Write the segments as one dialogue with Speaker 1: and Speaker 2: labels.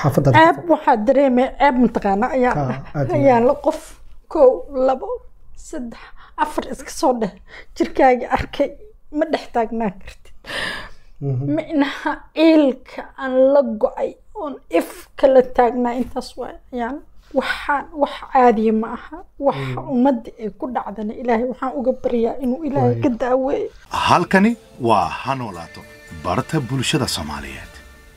Speaker 1: xaafadda
Speaker 2: ceeb waxaa dareemaya ceeb mataqaana ayaan
Speaker 1: Ah,
Speaker 2: dhah
Speaker 1: aad iyo
Speaker 2: ayaan la qof kow labo saddex afar iska soo dheh jirkaaga arkay ma dhex taagnaan kartid micnaha ciilka aan la go-ay oon if kala taagnaa intaas waay ayaan waxaan wax caadiya ma aha waxa ummadda ay ku dhacdana ilaahay waxaan uga baryaa inuu ilaahay
Speaker 1: Waay.
Speaker 2: ka daaweeyo
Speaker 3: halkani waa ha noolaato barta bulshada soomaaliyeed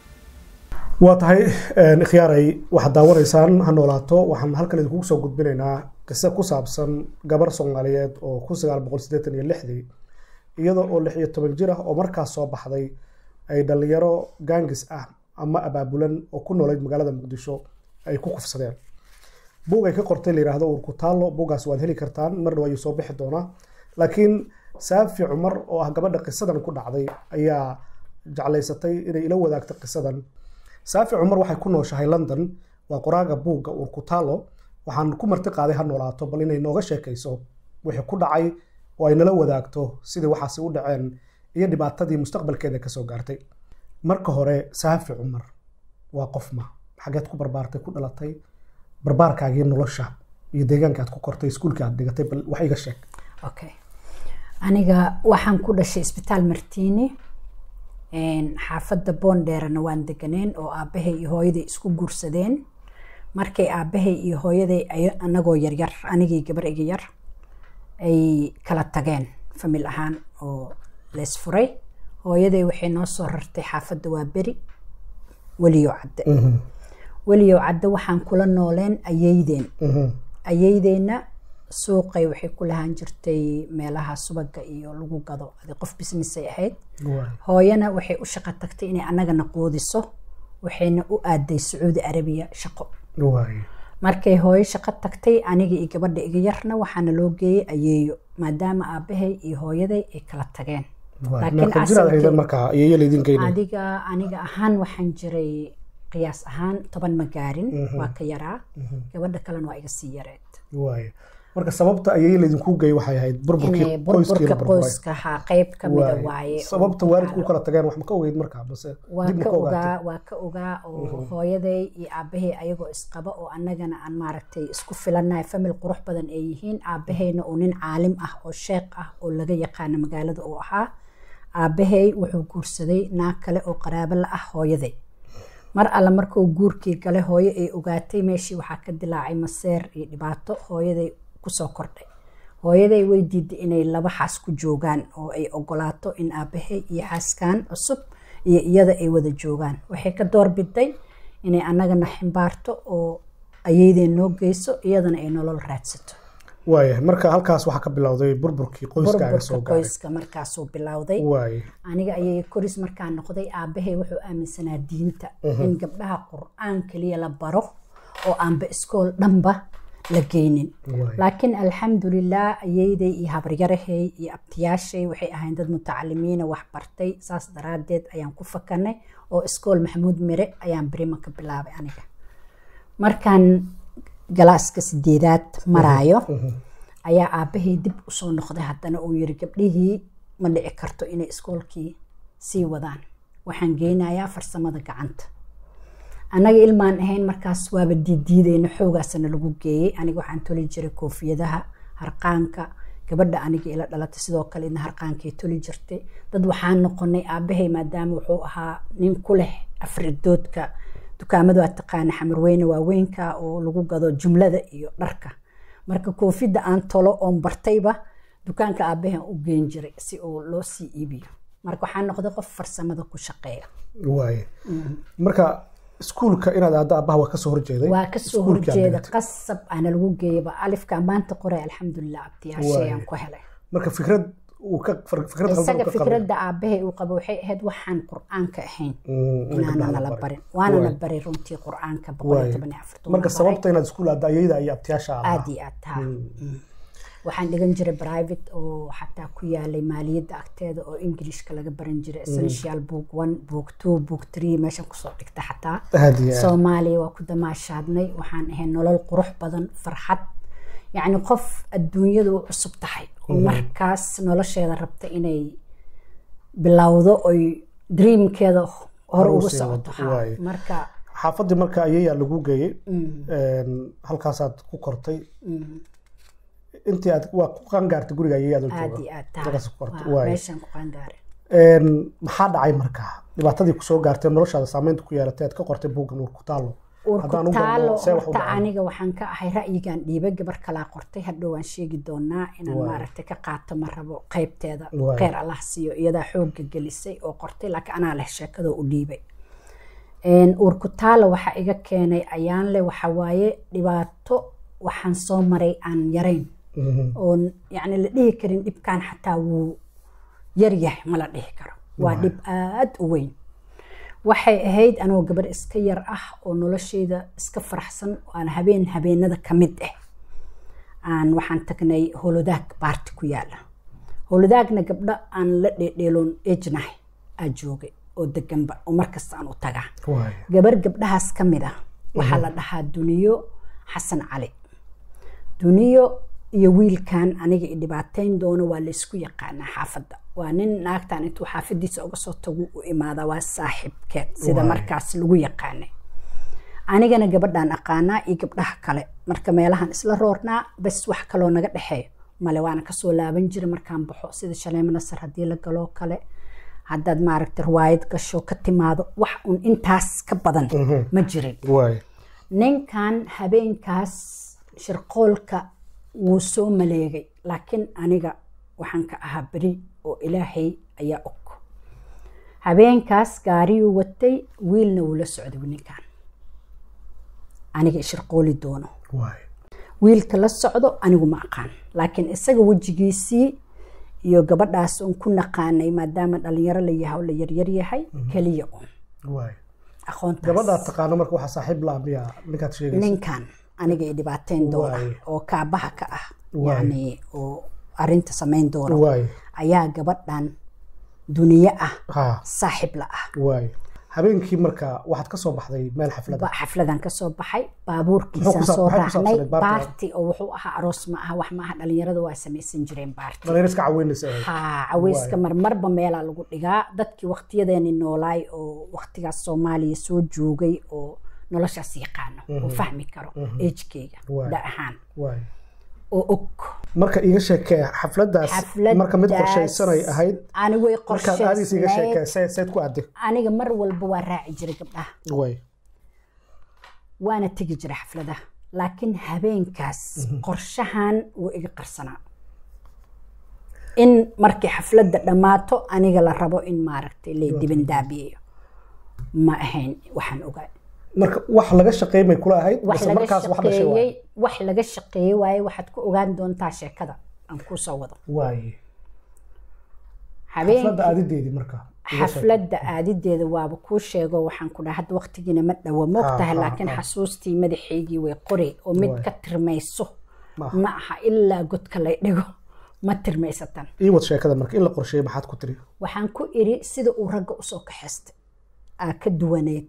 Speaker 1: waa tahay een, ikhyaaray waxaad daawanaysaan ha noolaato waxaan halkan idinkugu soo gudbinaynaa qiso ku saabsan gabar soomaaliyeed oo kun sagaal boqol siddeetan iyo lixdii iyada oo lix iyo toban jir ah oo markaas soo baxday ay dhallinyaro gaangis ah ama abaabulan oo ku noolayd magaalada muqdisho ay ku kufsadeen buug ay ka qortay la yidhaahdo uur ku taallo buuggaas waad heli kartaan mar dhow ayuu soo bixi doonaa laakiin saafi cumar oo ah gabadha qisadan ku dhacday ayaa jeclaysatay inay ila wadaagto qisadan saafi cumar waxay ku nooshahay london waa qoraaga buugga uur ku taallo waxaan ku marti qaaday ha noolaato bal inay nooga sheekayso wixii ku dhacay oo ay nala wadaagto sidii waxaasi u dhaceen iyo dhibaatadii mustaqbalkeeda kasoo gaartay marka hore saafi cumar waa qof ma xageed ku barbaartay ku dhalatay barbaarkaagii nolosha iyo deegaanka aad ku kortay iskuulka aad dhigatay bal wax iga sheeg
Speaker 4: okay aniga waxaan ku dhashay isbitaal martiini een, xaafadda boondheerana waan deganeen oo aabbahay iyo hooyaday isku guursadeen markay aabbahay iyo hooyaday ay- anagoo yaryar anigii gabar iga yar ay kala tageen famil ahaan oo lees furay hooyaday waxay noo soo rartay xaafadda waa beri weliyo cadde weliyo cadde waxaan kula nooleen ayeydeen ayeydeenna suuqay waxay ku lahaan jirtay meelaha subaga iyo lagu gado adi qof business ay ahayd hooyana waxay u shaqo tagtay inay annagana quudiso waxayna u aaday sacuudi arabiya shaqo
Speaker 1: waay
Speaker 4: markay hooyo shaqo tagtay aniga iyo gabadha iga yarna waxaana loo geeyey ayeeyo maadaama aabbahay iyo hooyaday ay kala tageen laakiin
Speaker 1: meeqa jir aad
Speaker 4: asalkii-
Speaker 1: haydan markaa iyoyo laydin geynay
Speaker 4: adiga aniga ahaan waxaan jiray qiyaas ahaan toban ma gaarin waa ka yaraa gabadha kalena waa iga sii yareed
Speaker 1: waay marka sababta ayay laydinku geey waxay ahayd burburkii
Speaker 4: inay
Speaker 1: qoyskii
Speaker 4: burburka
Speaker 1: la burburay
Speaker 4: qoyska ha qayb ka mida
Speaker 1: Waay.
Speaker 4: waaye
Speaker 1: sababta
Speaker 4: oo
Speaker 1: waalidku u
Speaker 4: maxaa
Speaker 1: kala tageen wax ma ka ogeyd markaa base
Speaker 4: waa
Speaker 1: dib ma
Speaker 4: ka
Speaker 1: ka ogaatay
Speaker 4: ogaa waa ka ogaa oo hooyaday iyo aabahay ayagoo isqaba oo annagana aan maaragtay isku filanahay famil qurux badan ay yihiin aabahayna uu nin caalim ah oo sheekh ah oo laga yaqaano magaalada uu ahaa aabahay wuxuu guursaday naag kale oo qaraabo la ah hooyaday mar alle markuu guurkii gale hooyo ay ogaatay meeshii waxaa ka dilaacay maseer iyo dhibaato hooyaday kusoo kordhay hooyaday way diiday inay laba xaas ku joogaan oo ay ogolaato in aabahay iyo xaaskan cusub iyo iyada ay wada joogaan waxay ka doorbiday inay annagana ximbaarto oo ayeydeen noo geyso iyadana ay nolol raadsato
Speaker 1: waaya marka halkaas waxaa ka bilowday burburkii qoyskaaga soo
Speaker 4: burburka
Speaker 1: gaaray
Speaker 4: qoyska markaasuu bilowday
Speaker 1: waay
Speaker 4: aniga ayay koris markaa noqday aabahay wuxuu aaminsanaa diinta in gabdhaha qur-aan keliya la baro oo aanba iskool dhanba la geynin
Speaker 1: Waay.
Speaker 4: laakiin alxamdulilah ayeyday iyo habaryarahay iyo abtiyaashay waxay ahayn dad mutacalimiina wax bartay saas daraadeed ayaan ku fakanay oo iskool maxamuud mire ayaan berima ka bilaabay aniga markaan galaaska sideedaad maraayo ayaa aabahay dib usoo noqday haddana uu yiri gabdhihii ma dhici karto inay iskoolkii sii wadaan waxaan geynayaa farsamada gacanta annaga ilmaan ahayn markaas waaba diidiideyna xoogaasana lagu geeyey aniga waxaan toli jiray koofiyadaha harqaanka gabadha aniga ila dhalatay sidoo kale idna harqaankay toli jirtay dad waxaan noqonay aabahay maadaama wuxuu ahaa nin ku leh afridoodka dukaamada waa taqaana xamarweyne waaweynka oo lagu gado jumlada iyo dharka marka koofidda aan tolo oon bartayba dukaanka aabahan u geen jiray si uu loo sii iibiyo marka waxaan noqday qof farsamada ku shaqeeya
Speaker 1: waay marka iskuulka inaad aadda aabbaha waa kasoo horjeeday
Speaker 4: waa kasoo
Speaker 1: Iskuulkii aad
Speaker 4: horjeeda
Speaker 1: dhigatay.
Speaker 4: qasab ana lagu geeyaba alifka maanta qoray alxamdulilah abtiyaashay aan ku helay
Speaker 1: marka fikrad uu ka fir- fikrad qaldan
Speaker 4: isaga
Speaker 1: uu ka qabay.
Speaker 4: fikradda aabahay uu qabo waxay ahayd waxaan qur-aanka ahayn
Speaker 1: Mm, in
Speaker 4: inaana
Speaker 1: gabdhaha la
Speaker 4: nala
Speaker 1: barin.
Speaker 4: barin waana
Speaker 1: Waay.
Speaker 4: la baray runtii qur-aanka boqol
Speaker 1: Waay.
Speaker 4: iyo toban iyo afartan
Speaker 1: marka
Speaker 4: waan baray.
Speaker 1: sababta inaad iskuul aadda ayayda iyo abtiyaasha ahaa
Speaker 4: aad iyo aad haa Mm. waxaan dhigan jiray private oo xataa ku yaalay maaliyadda agteeda oo ingilishka laga baran jiray essential book one book two book three meeshan kusoo dhigta xataa
Speaker 1: aad iyo aad
Speaker 4: soomaaliya waa ku damaashaadnay waxaan ahay nolol qurux badan farxad yacni qof adduunyada u cusub tahay oo markaas nolosheeda rabta inay bilowdo oy dreamkeeda hore
Speaker 1: Hore u
Speaker 4: ugu
Speaker 1: sii
Speaker 4: socoto
Speaker 1: wado,
Speaker 4: haa.
Speaker 1: waaye.
Speaker 4: marka
Speaker 1: xaafaddii marka ayayaa lagu geeyey Een, halkaasaad ku kortay intii aad waa ku qangaartay guriga ayayaad
Speaker 4: aad
Speaker 1: jooga
Speaker 4: iyo aad
Speaker 1: halkaas ku kortay
Speaker 4: waa
Speaker 1: waay
Speaker 4: meeshaan ku qaangaare
Speaker 1: Een, maxaa dhacay markaa dhibaatadii kusoo gaartay noloshaada saameynta ku yeelatay aad ka qortay buuggan uur ku taalo Haddaan u
Speaker 4: urkutaalo
Speaker 1: galno, see wax u
Speaker 4: horta
Speaker 1: dhacay?
Speaker 4: aniga waxaan ka ahay ra'yigan dhiiba gabar kalaa qortay hadhow waan sheegi doonaa inaan
Speaker 1: Waay.
Speaker 4: maaragtay ka qaato ma rabo qaybteeda
Speaker 1: Waay.
Speaker 4: kheyr allah siiyo iyadaa xoogga gelisay oo qortay laakiin anaa leh sheekadoo u dhiibay Een, urkutaalo waxaa iga keenay ayaan leh waxa waaye dhibaato waxaan soo maray aan yarayn oon yacni la dhihi karin dhibkan xataa wuu yaryahay ma la dhihi karo waa dhib aad u weyn waxay ahayd anoo gabar iska yar ah oo nolosheyda iska faraxsan oo aan habeen habeenada ka mid ah aan waxaan tagnay holodaag baarti ku yaala holodaagna gabdho aan la dheedheeloon ejnahay aa joogay oo deganba oo markasta aan u tagaa
Speaker 1: waay
Speaker 4: gabar gabdhahaas ka mid ah waxaa la dhahaa duniyo xasan cali duniyo iyo wiilkan aniga i dhibaateyn doono waa laysku yaqaanaa xaafadda waa nin naagtan intuu xaafadiisa uga soo tagu u imaada waa saaxiibkeed sida
Speaker 1: Waay.
Speaker 4: markaas lagu yaqaanay anigana gabadhaan aqaanaa iyo gabdhaha kale marka meelahan isla roornaa bas wax kaloo naga dhexeeyo male waana kasoo laaban jira markaan baxo sida shaleemo nasar haddii la galoo kale haddaad maaragta riwaayad gasho ka timaado wax un intaas ka badan ma jirin
Speaker 1: waay
Speaker 4: ninkan habeenkaas shirqoolka wuu soo maleegay laakiin aniga waxaan ka ahaa beri oo ilaahay ayaa og habeenkaas gaariyuu watay wiilna wuu la socday ninkan aniga ishirqooli doono
Speaker 1: waay
Speaker 4: wiilka la socdo anigu ma aqaan laakiin isaga wejigiisii iyo gabadhaas un ku naqaanay maadaama dhalinyaro la yahay oo la yaryar yahay keliya un
Speaker 1: waay
Speaker 4: aqoontaas
Speaker 1: gabadhaad taqaano marka waxaa saaxiib laa miya ninkaad sheegaysa
Speaker 4: ninkan aniga i dhibaateyn doona
Speaker 1: Waay.
Speaker 4: oo kaabaha ka ah
Speaker 1: Waay.
Speaker 4: yani oo arinta samayn doona
Speaker 1: waay
Speaker 4: ayaa gabadhan duniye ah
Speaker 1: ha
Speaker 4: saaxiib la ah
Speaker 1: waay habeenkii marka waxaad ka soo baxday meel xaflada
Speaker 4: Ba- xafladan kasoo baxay
Speaker 1: Muxuu
Speaker 4: baabuurkiisaan
Speaker 1: ku sa-
Speaker 4: soo
Speaker 1: maxay ku
Speaker 4: raacnay
Speaker 1: saabsaneyd baartiga?
Speaker 4: baarti oo wuxuu ahaa aroos ma aha wax ma aha dhalinyarada waa samaysan jireen baarti
Speaker 1: dhalinyar iska caweynaysa ahayd
Speaker 4: ha caweyska marmarba meelaa lagu dhigaa dadkii waqtiyadeeni noolaay oo waqtigaas soomaaliya soo joogay oo noloshaas yaqaano oo fahmi karo ejkeyga
Speaker 1: Waay.
Speaker 4: da ahaan
Speaker 1: waay
Speaker 4: oo og
Speaker 1: marka iiga sheekee xafladaas marka mid qorshaysanay ahayd
Speaker 4: ani way
Speaker 1: markaad aadiis iiga sheekee
Speaker 4: qorshaysnayd
Speaker 1: see- seed ku adde
Speaker 4: aniga mar walba waa raaci jiray gabdhaha
Speaker 1: waay
Speaker 4: waana tegi jiray xafladaha laakiin habeenkaas qorshahan wuu iga qarsanaa in markii xafladda dhammaato aniga la rabo in maaragtay la dibandaabiyeyo ma ahayn waxaan ogaa
Speaker 1: marka wax laga shaqeymay kula ahayd
Speaker 4: wax
Speaker 1: base
Speaker 4: laga
Speaker 1: markaas wax dhashay waay
Speaker 4: shaqeeyey wax laga shaqeeyey waaye waxaad ku ogaan doontaa sheekada aan kuu soo wado
Speaker 1: waay
Speaker 4: habeenkii
Speaker 1: xafladda aadideedii marka iiga sheekee.
Speaker 4: xafladda aadideeda waaba kuu sheego waxaan ku dhaha hadda waqtigiina ma dhowo moogtahay
Speaker 1: ha,
Speaker 4: laakiin
Speaker 1: ha.
Speaker 4: xasuustii madaxaygii way qori oo mid
Speaker 1: Waay.
Speaker 4: ka tirmayso
Speaker 1: Ma aha.
Speaker 4: ma aha ilaa godka lay dhigo ma tirmaysatan
Speaker 1: ii wad sheekada marka in la qorsheeyey maxaad ku tiri
Speaker 4: waxaan ku iri sida uu ragga usoo kaxaystay aa ka duwaneed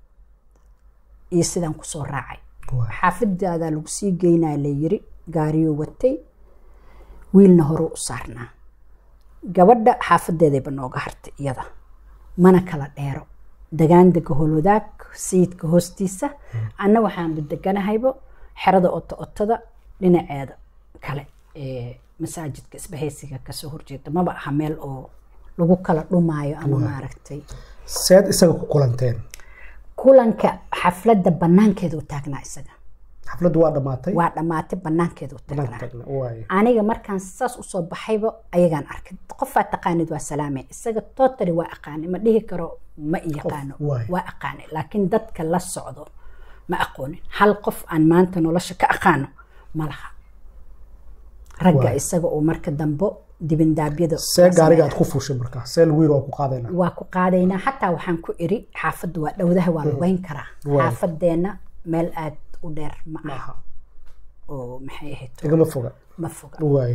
Speaker 4: iyo sidaan kusoo raacay
Speaker 1: Waay.
Speaker 4: xaafidaadaa lagu sii geynaa la yiri gaariyuu watay wiilna horuu u saarnaa gabadha xaafadeedayba nooga hartay iyada mana kala dheero degaan dega holodaag sayidka hoostiisa anna waxaanba deganahaybo xerada oto otada dhinaceeda kale ee masaajidka isbahaysiga kasoo horjeeda maba aha meel oo lagu kala dhumaayo ama maaragtay
Speaker 1: seed isaga ku kulanteen
Speaker 4: kulanka xafladda banaankeeda u taagnaa isaga
Speaker 1: xafladdu waa dhammaatay
Speaker 4: waa dhammaatay banaankeeda u
Speaker 1: banaanka
Speaker 4: taagnaa
Speaker 1: tagna waay
Speaker 4: aniga markaan saas usoo baxayba ayagaan arkay qofaa taqaanid waa salaame isaga totally waa aqaanay ma dhihi karo ma i yaqaano
Speaker 1: waay.
Speaker 4: waa aqaanay laakiin dadka la socdo ma aqoonin hal qof aan maanta nolosha ka aqaano ma laha ragga
Speaker 1: Waay.
Speaker 4: isaga oo marka dambe dibindaabyada
Speaker 1: see gaariga aad ku fuushay marka see lagu yiri waa ku qaadayna
Speaker 4: waa ku qaadaynaa xataa waxaan ku iri xaafadda waa dhowdaha waa lugeyn karaa
Speaker 1: Waay.
Speaker 4: xaafadeenna meel aad u dheer ma aha
Speaker 1: aha
Speaker 4: oo maxay ahayd
Speaker 1: igama foga
Speaker 4: ma foga
Speaker 1: waay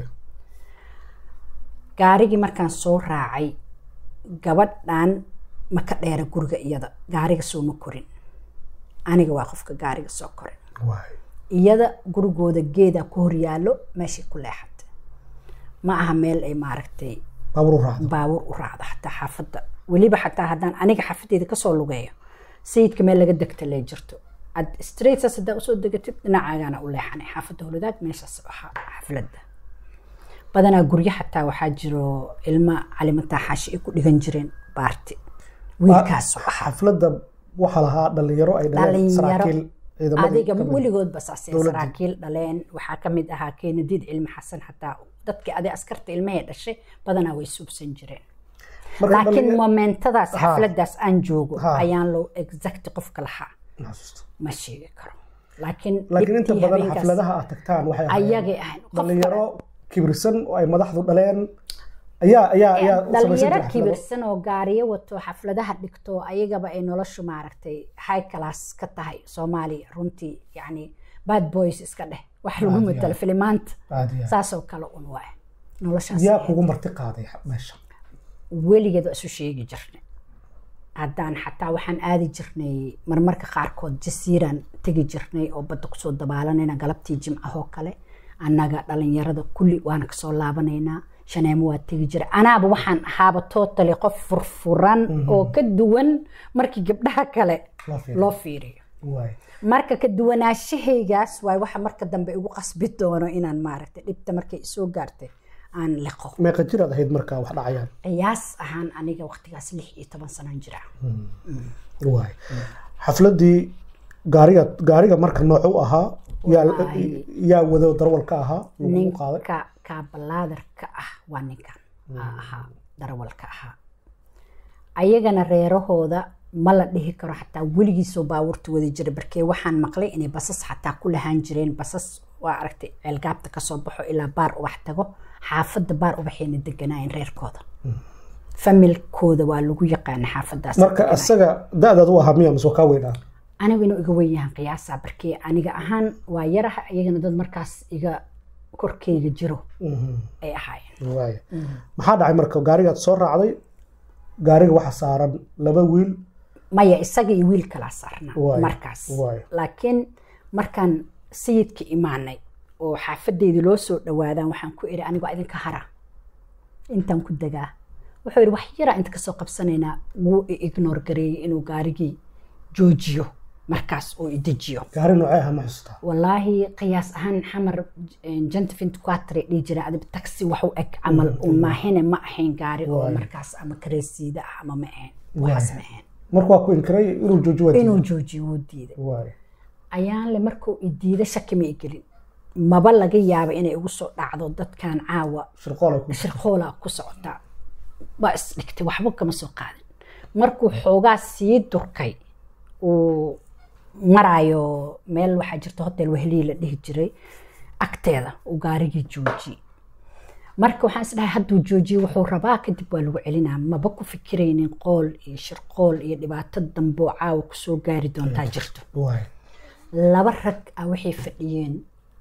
Speaker 4: gaarigii markaan soo raacay gabadhan ma ka dheera guriga iyada gaariga soo ma korin aniga waa qofka gaariga soo korin
Speaker 1: waay
Speaker 4: iyada gurigooda geeda ku hor yaallo meeshay ku leexatay ma aha meel ay maaragtay
Speaker 1: baabuur u raacdo
Speaker 4: baabuur u raacdo xataa xaafadda weliba xataa haddaan aniga xaafadeeda kasoo lugeeyo sayidka meel laga degta lee jirto ad straightsaas haddaa usoo degatid dhinacaagaana u leexanay xaafadda howladaag meeshaas ahaa xafladda badanaa guryo xataa waxaa jiro ilma calimataa xaashi ay ku dhigan jireen baarti wiilkaas oo ahaa
Speaker 1: xafladda waxaa lahaa dhalinyaro ay dhaleen
Speaker 4: Dhalinyaro.
Speaker 1: saraakiil ciidamadii
Speaker 4: adiga
Speaker 1: ka mid.
Speaker 4: weligoodba saasay
Speaker 1: Dowladda.
Speaker 4: saraakiil dhaleen waxaa ka mid ahaa keenadiid cilmi xasan xataa dadkii adi askarta ilmahee dhashay badanaa way suubsan jireen
Speaker 1: Marka
Speaker 4: laakiin
Speaker 1: dhalinya-
Speaker 4: momentadaas
Speaker 1: Ha.
Speaker 4: xafladaas aan joogo
Speaker 1: Ha.
Speaker 4: ayaan loo exact qofka lahaa
Speaker 1: xasuusto.
Speaker 4: ma sheegi karo laakiin
Speaker 1: laakiin inta
Speaker 4: dhibkii
Speaker 1: badan
Speaker 4: habeenkaas
Speaker 1: xafladaha aad tagtaan waxay ahaayeen
Speaker 4: ayagay ahayn qof
Speaker 1: dhalinyaro kibirsan oo ay madaxdu dhaleen ayaa ayaa ayaa u samaysan
Speaker 4: dhalinyaro
Speaker 1: jiray xaflado.
Speaker 4: kibirsan oo gaariyo wato xafladaha dhigto ayagaba ay noloshu maaragtay high class ka tahay soomaaliya runtii yacni bad boys iska dheh wax lagu
Speaker 1: Aad iyo
Speaker 4: matalo
Speaker 1: aad.
Speaker 4: filimaanta
Speaker 1: Aad iyo aad.
Speaker 4: saasoo kale un waay noloshaas
Speaker 1: yaa kugu marti qaaday meesha
Speaker 4: weligeed waa isu sheegi jirnay haddaan xataa waxaan aadi jirnay marmarka qaarkood jasiiraan tegi jirnay oo badda kusoo dabaalanayna galabtii jimcahoo kale annaga dhalinyarada kulli waana kasoo laabanaynaa shaneemo waa tegi jiray anaaba waxaan ahaaba totally qof furfuran oo ka duwan markii gabdhaha kale
Speaker 1: Loo fiiriyo.
Speaker 4: loo fiiriyo
Speaker 1: waay
Speaker 4: marka ka duwanaashahaygaas waay waxa marka dambe igu qasbi doono inaan maaragtay dhibta markay isoo gaartay aan liqo
Speaker 1: meeqa jiraad ahayd markaa wax dhacayaan
Speaker 4: qiyaas ahaan aniga waqtigaas lix iyo toban sanaan jira
Speaker 1: waay xafladii gaariga gaariga marka noocu ahaa yaa
Speaker 4: Wallaahi.
Speaker 1: yaa wado darwalka ahaa lagu qaaday
Speaker 4: ninka kaabalaadarka ah waa ninkan aa ahaa darawalka ahaa ayagana reerahooda ma la dhihi karo xataa weligiisoo baabuurta wadi jiray barkee waxaan maqlay inay basas xataa ku lahaan jireen basas waa aragtay ceelgaabta kasoo baxo ilaa baar ubax tago xaafadda baar ubaxayna deganaayeen reerkooda familkooda waa lagu yaqaana xaafadaas
Speaker 1: marka asaga da-daad u ahaa miya mise waa kaa weynaa
Speaker 4: anigu inuu iga wen yahan qiyaasaa barkee aniga ahaan waa yaraha iyagana dad markaas iga korkeyga jiro ay ahaayeen
Speaker 1: waay maxaa dhacay marka gaarigaad soo raacday gaariga waxaa saaran laba wiil
Speaker 4: maya isaga iyo wiil kalaa saarnaa
Speaker 1: Waay,
Speaker 4: markaas
Speaker 1: waay.
Speaker 4: laakiin markaan sayidka imaanay oo xaafadeydii loo soo dhawaadaan waxaan ku iri anigo idinka hara intaan ku degaa wuxuu yidhi wax yaraa inta kasoo qabsanaynaa wuu i ignore gareeyey inuu gaarigii joojiyo markaas oo i dejiyo
Speaker 1: gaari noocee ahaa ma xustaa
Speaker 4: walaahi qiyaas ahaan xamar gentifint quatre dhihi jira adib taxi wax u eg camal un maahine ma ahayn gaari oo
Speaker 1: Waay.
Speaker 4: markaas ama kareesiida ah ama ma ahayn waxaas ma ahayn
Speaker 1: marka waa ku inkiray inuu jooji waa
Speaker 4: inuu joojiyo wuu diiday
Speaker 1: waay
Speaker 4: ayaanle markuu i diida shaki ma i gelin maba laga yaaba inay igu soo dhacdo dadkan caawa
Speaker 1: shirqool ay ku
Speaker 4: shirqoola ku socotaa waa isdhigtay waxba kama soo qaadin markuu xoogaa sii durkay uu maraayo meel waxaa jirta hotel wehlii la dhihi jiray agteeda uu gaarigii joojiyey marka waxaan isdhahay hadduu joojiye wuxuu rabaa kadib waa lagu celinaa maba ku fikiraynin qool iyo shirqool iyo dhibaato dambe oo caawa kusoo gaari doontaa jirto
Speaker 1: waay
Speaker 4: laba rag ah waxay fadhiyeen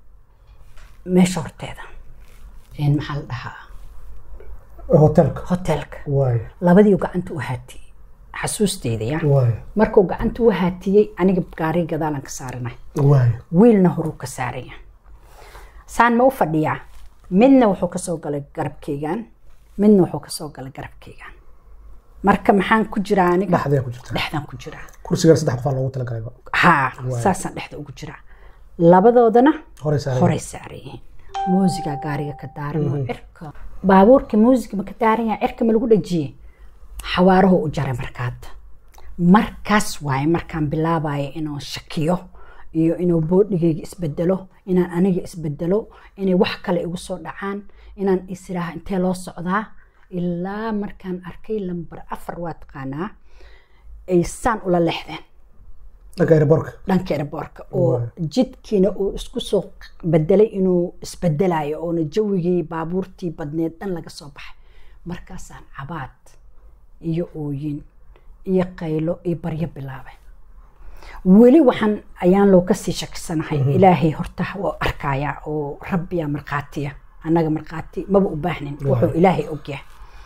Speaker 4: meesha horteeda een maxaa la dhahaa
Speaker 1: hotelka
Speaker 4: hotelka
Speaker 1: waay
Speaker 4: labadii gacanta u haatiyey xasuusteyda ya
Speaker 1: waay
Speaker 4: markuu gacanta u haatiyey aniga gaari gadaalan ka saaranay
Speaker 1: waay
Speaker 4: wiilna horuu ka saaraya saan ma u fadhiyaa midna wuxuu kasoo galay garabkeygan midna wuxuu kasoo galay garabkeygan marka maxaan ku jiraa aniga
Speaker 1: dhexdee ku jirta
Speaker 4: dhexdan ku jiraa
Speaker 1: kursigan saddex qofaa loogu talagalay
Speaker 4: haa saasaan dhexda ugu jiraa labadoodana
Speaker 1: horey saaray
Speaker 4: horey saaran yihiin muusiga gaariga ka daaran oo cirka baabuurka muusiga ma ka daaran yahay cirka ma lagu dhajiyey xawaarahu u jaray markaad markaas waaye markaan bilaabayo inuu shakiyo iyo inuu boodhigayga isbedelo inaan aniga isbedelo inay wax kale igu soo dhacaan inaan isiraaha intee loo socdaa ilaa markaan arkay lambar afar waa taqaanaa ay saan ula lexdeen
Speaker 1: dhanka airborka
Speaker 4: dhanka airboorka oo jidkiina uu isku soo bedelay inuu isbedelayo oona jawigii baabuurtii badneed dhan laga soo baxay markaasaan cabaad iyo ooyin iyo qaylo iyo baryo bilaabay weli waxaan ayaan loo kasii shakisanahay ilaahay horta waa arkayaa oo rabbiya markhaatiya annaga markhaati maba u baahnin wuxuu ilaahay ogyahay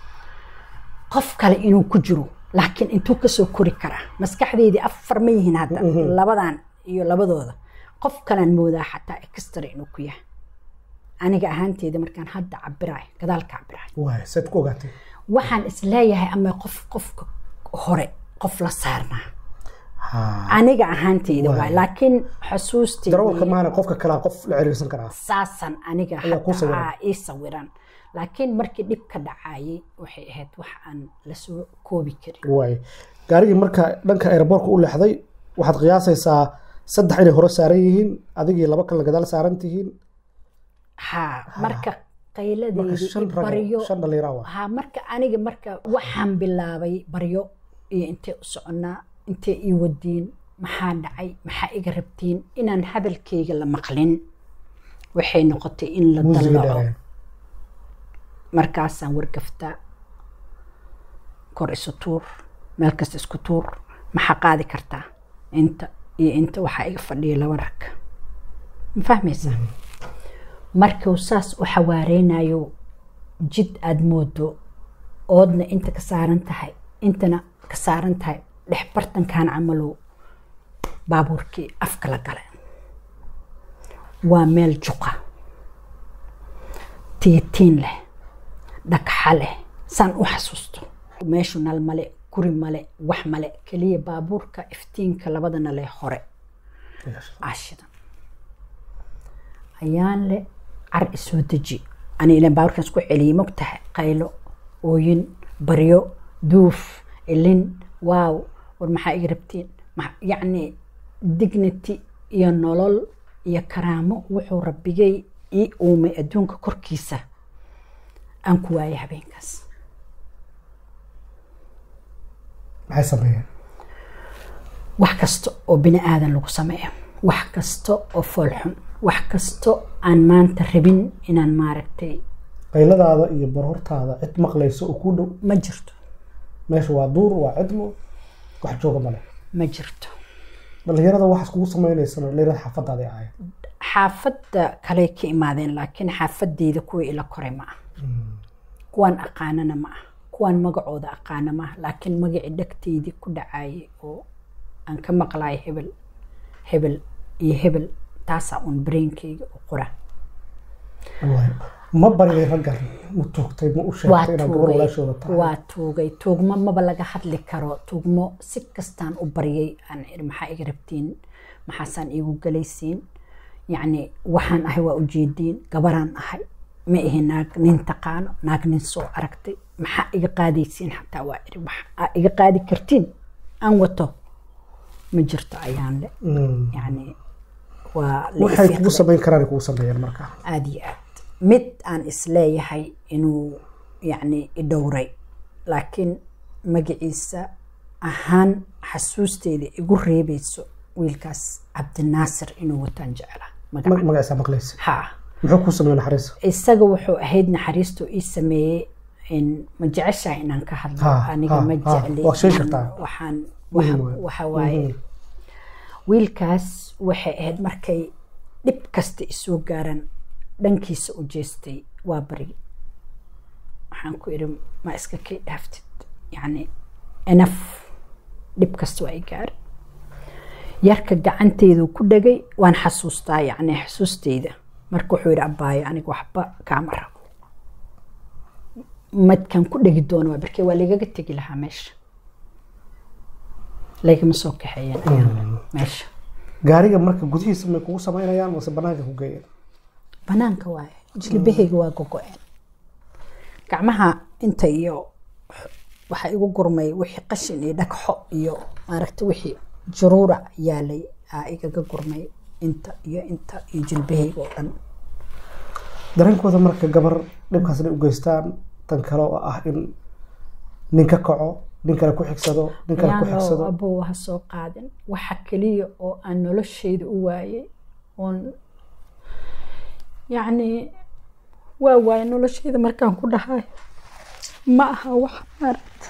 Speaker 4: qof kale inuu ku jiro laakiin intuu kasoo kori karaa maskaxdeydii afar ma yihiin hadda labadan iyo labadooda qof kalaan moodaa xataa extra inuu ku yahay aniga ahaanteeda markaan hadda cabiraay gadaalka cabiraay
Speaker 1: waay seed ku ogaatay
Speaker 4: waxaan isleeyahay ama qof qofka hore qof la saarnaa
Speaker 1: Ha.
Speaker 4: aniga ahaanteyda
Speaker 1: Waay.
Speaker 4: waay laakiin xusuusteyda
Speaker 1: darawalka maana qofka kalaa qof la ciriirsan karaa
Speaker 4: saasan aniga
Speaker 1: Ayaa kuu
Speaker 4: hadda
Speaker 1: sawiran.
Speaker 4: aa ii sawiran laakiin markii dhib ka dhacayay waxay ahayd wax aan lasoo koobi karin
Speaker 1: waay gaarigii marka dhanka aeroboortka u leexday waxaad qiyaasaysaa saddex inay hore saaran yihiin adigii laba kalena gadaal saaran tihiin
Speaker 4: haa marka
Speaker 1: marka
Speaker 4: qayladeydii
Speaker 1: shan
Speaker 4: i
Speaker 1: rag
Speaker 4: baryo
Speaker 1: shan dhallinyaro ah
Speaker 4: haa marka aniga marka waxaan bilaabay baryo iyo intee u soconnaa intee ii wadiin maxaa dhacay maxaa iga rabtiin inaan hadalkayga la maqlin waxay noqotay in la
Speaker 1: muusigii
Speaker 4: dallaco
Speaker 1: dheereen
Speaker 4: markaasaan wargaftaa kor isu tuur meel kasta isku tuur maxaa qaadi kartaa inta iyo inta waxaa iga fadhiya laba rag ma fahmaysaa markuu saas u xawaareynayo jid aada moodo oodna inta ka saaran tahay intana ka saaran tahay dhex bartankan camalow baabuurkii afka la gale waa meel juqa tiitiin leh dhagxa leh saan u xasuusto meeshu nal male guri male wax male keliya baabuurka iftiinka labada nale hore aashidan ayaan le car isoo deji ani ilan baabuurkan isku celiyey mogtahay qaylo ooyin baryo duuf ilin waaw war maxaa iga rabtiin Ma- yacni dignity iyo nolol iyo karaamo wuxuu rabbigay ii uumay adduunka korkiisa aan ku waayay habeenkaas
Speaker 1: maxay sameeyeen
Speaker 4: wax kasta oo bini aadan lagu sameeyo wax kasta oo foolxun wax kasta aan maanta rabin inaan maaragtay
Speaker 1: qayladaada iyo barhortaada cid maqlayso oo kuu dhow
Speaker 4: ma jirto
Speaker 1: meesha waa duur waa cidmo wax jooga male
Speaker 4: ma jirto
Speaker 1: dhallinyarada waxaas kugu sameynaysana dhallinyarada xaafadaada ahayd
Speaker 4: xaafadda kaley ka imaadeen laakiin xaafadeyda kuwa ila koray ma ah kuwaan aqaanana ma ah kuwaan magacooda aqaana ma ah laakiin magacii dhegteydii ku dhacayay oo aan ka maqlayo hebel hebel iyo hebel taasaa uun brainkeyga u qora
Speaker 1: Waay. ma baryay raggan ma tuugtay ma u
Speaker 4: waa
Speaker 1: sheegtay inaad gabar
Speaker 4: tuugay
Speaker 1: walaashooda tahay
Speaker 4: waa tuugay tuugmo maba laga hadli karo tuugmo si kastaan u baryay aan iri maxaa iga rabtiin maxaasaan iigu galaysiin yacni waxaan ahay waa ujeediin gabaraan ahay ma ihi naag nin taqaano naag nin soo aragtay maxaa iga qaadaysiin xataa waa iri wax aa iga qaadi kartiin aan wato ma jirto ayaan le
Speaker 1: Mm.
Speaker 4: yacni waa la
Speaker 1: waxay
Speaker 4: ifiiqday.
Speaker 1: kugu samayn karaan kugu sameeyeen marka
Speaker 4: aada iyo aad mid aan isleeyahay inuu yacni idhowray laakiin magaciisa ahaan xasuusteeda igu reebayso wiilkaas cabdinaasir inuu wataan jecla magaca
Speaker 1: Ma- magaciisa maqlaysa
Speaker 4: ha
Speaker 1: muxuu kuu sameeyey naxariis
Speaker 4: isaga wuxuu ahayd naxariistu ii sameeyey in ma jeceshahay inaan ka hadlo
Speaker 1: Ha,
Speaker 4: aniga
Speaker 1: ha,
Speaker 4: ma
Speaker 1: ha.
Speaker 4: jecli
Speaker 1: Waa sheegi
Speaker 4: inaan-
Speaker 1: kartaa.
Speaker 4: waxaan
Speaker 1: Muhiim
Speaker 4: waxa-
Speaker 1: waay.
Speaker 4: waxa waaye wiilkaas waxay ahayd markay dhib kasta isoo gaaran dhankiisa u jeestay waa bari waxaan ku idhi ma iska kay dhaaftid yacni enaf dhib kasta waa i gaaray yarka gacanteedu ku dhegay waan xasuustaa yacni xasuusteyda marka wuxuu yidhi abbaayo aniga waxba kaama rabo madkan ku dhegi doono waa barkee waa lagaga tegi lahaa meesha lagama soo kaxeeyeen ayaan meesha
Speaker 1: gaariga marka gudihiisa may kugu samaynayaan mase banaanka ku geeyeen
Speaker 4: banaanka waaye jilbahayga waa gogo-een gacmaha inta iyo waxaa igu gurmay wixii qashin iyo dhagxo iyo maaragta wixii juruurac yaalay aa igaga gurmay inta iyo inta iyo jilbahayga oo dhan
Speaker 1: dareenkooda marka gabar dhibkaas inay u geystaan tan kale oo ah in nin ka kaco nin kale ku xigsado nin kale ku
Speaker 4: ayaanoo
Speaker 1: xigsado
Speaker 4: abow ha soo qaadin waxa keliya oo aan noloshayda u waayay oon yacni waa waayay noloshayda markaan ku dhahay ma aha wax maaragta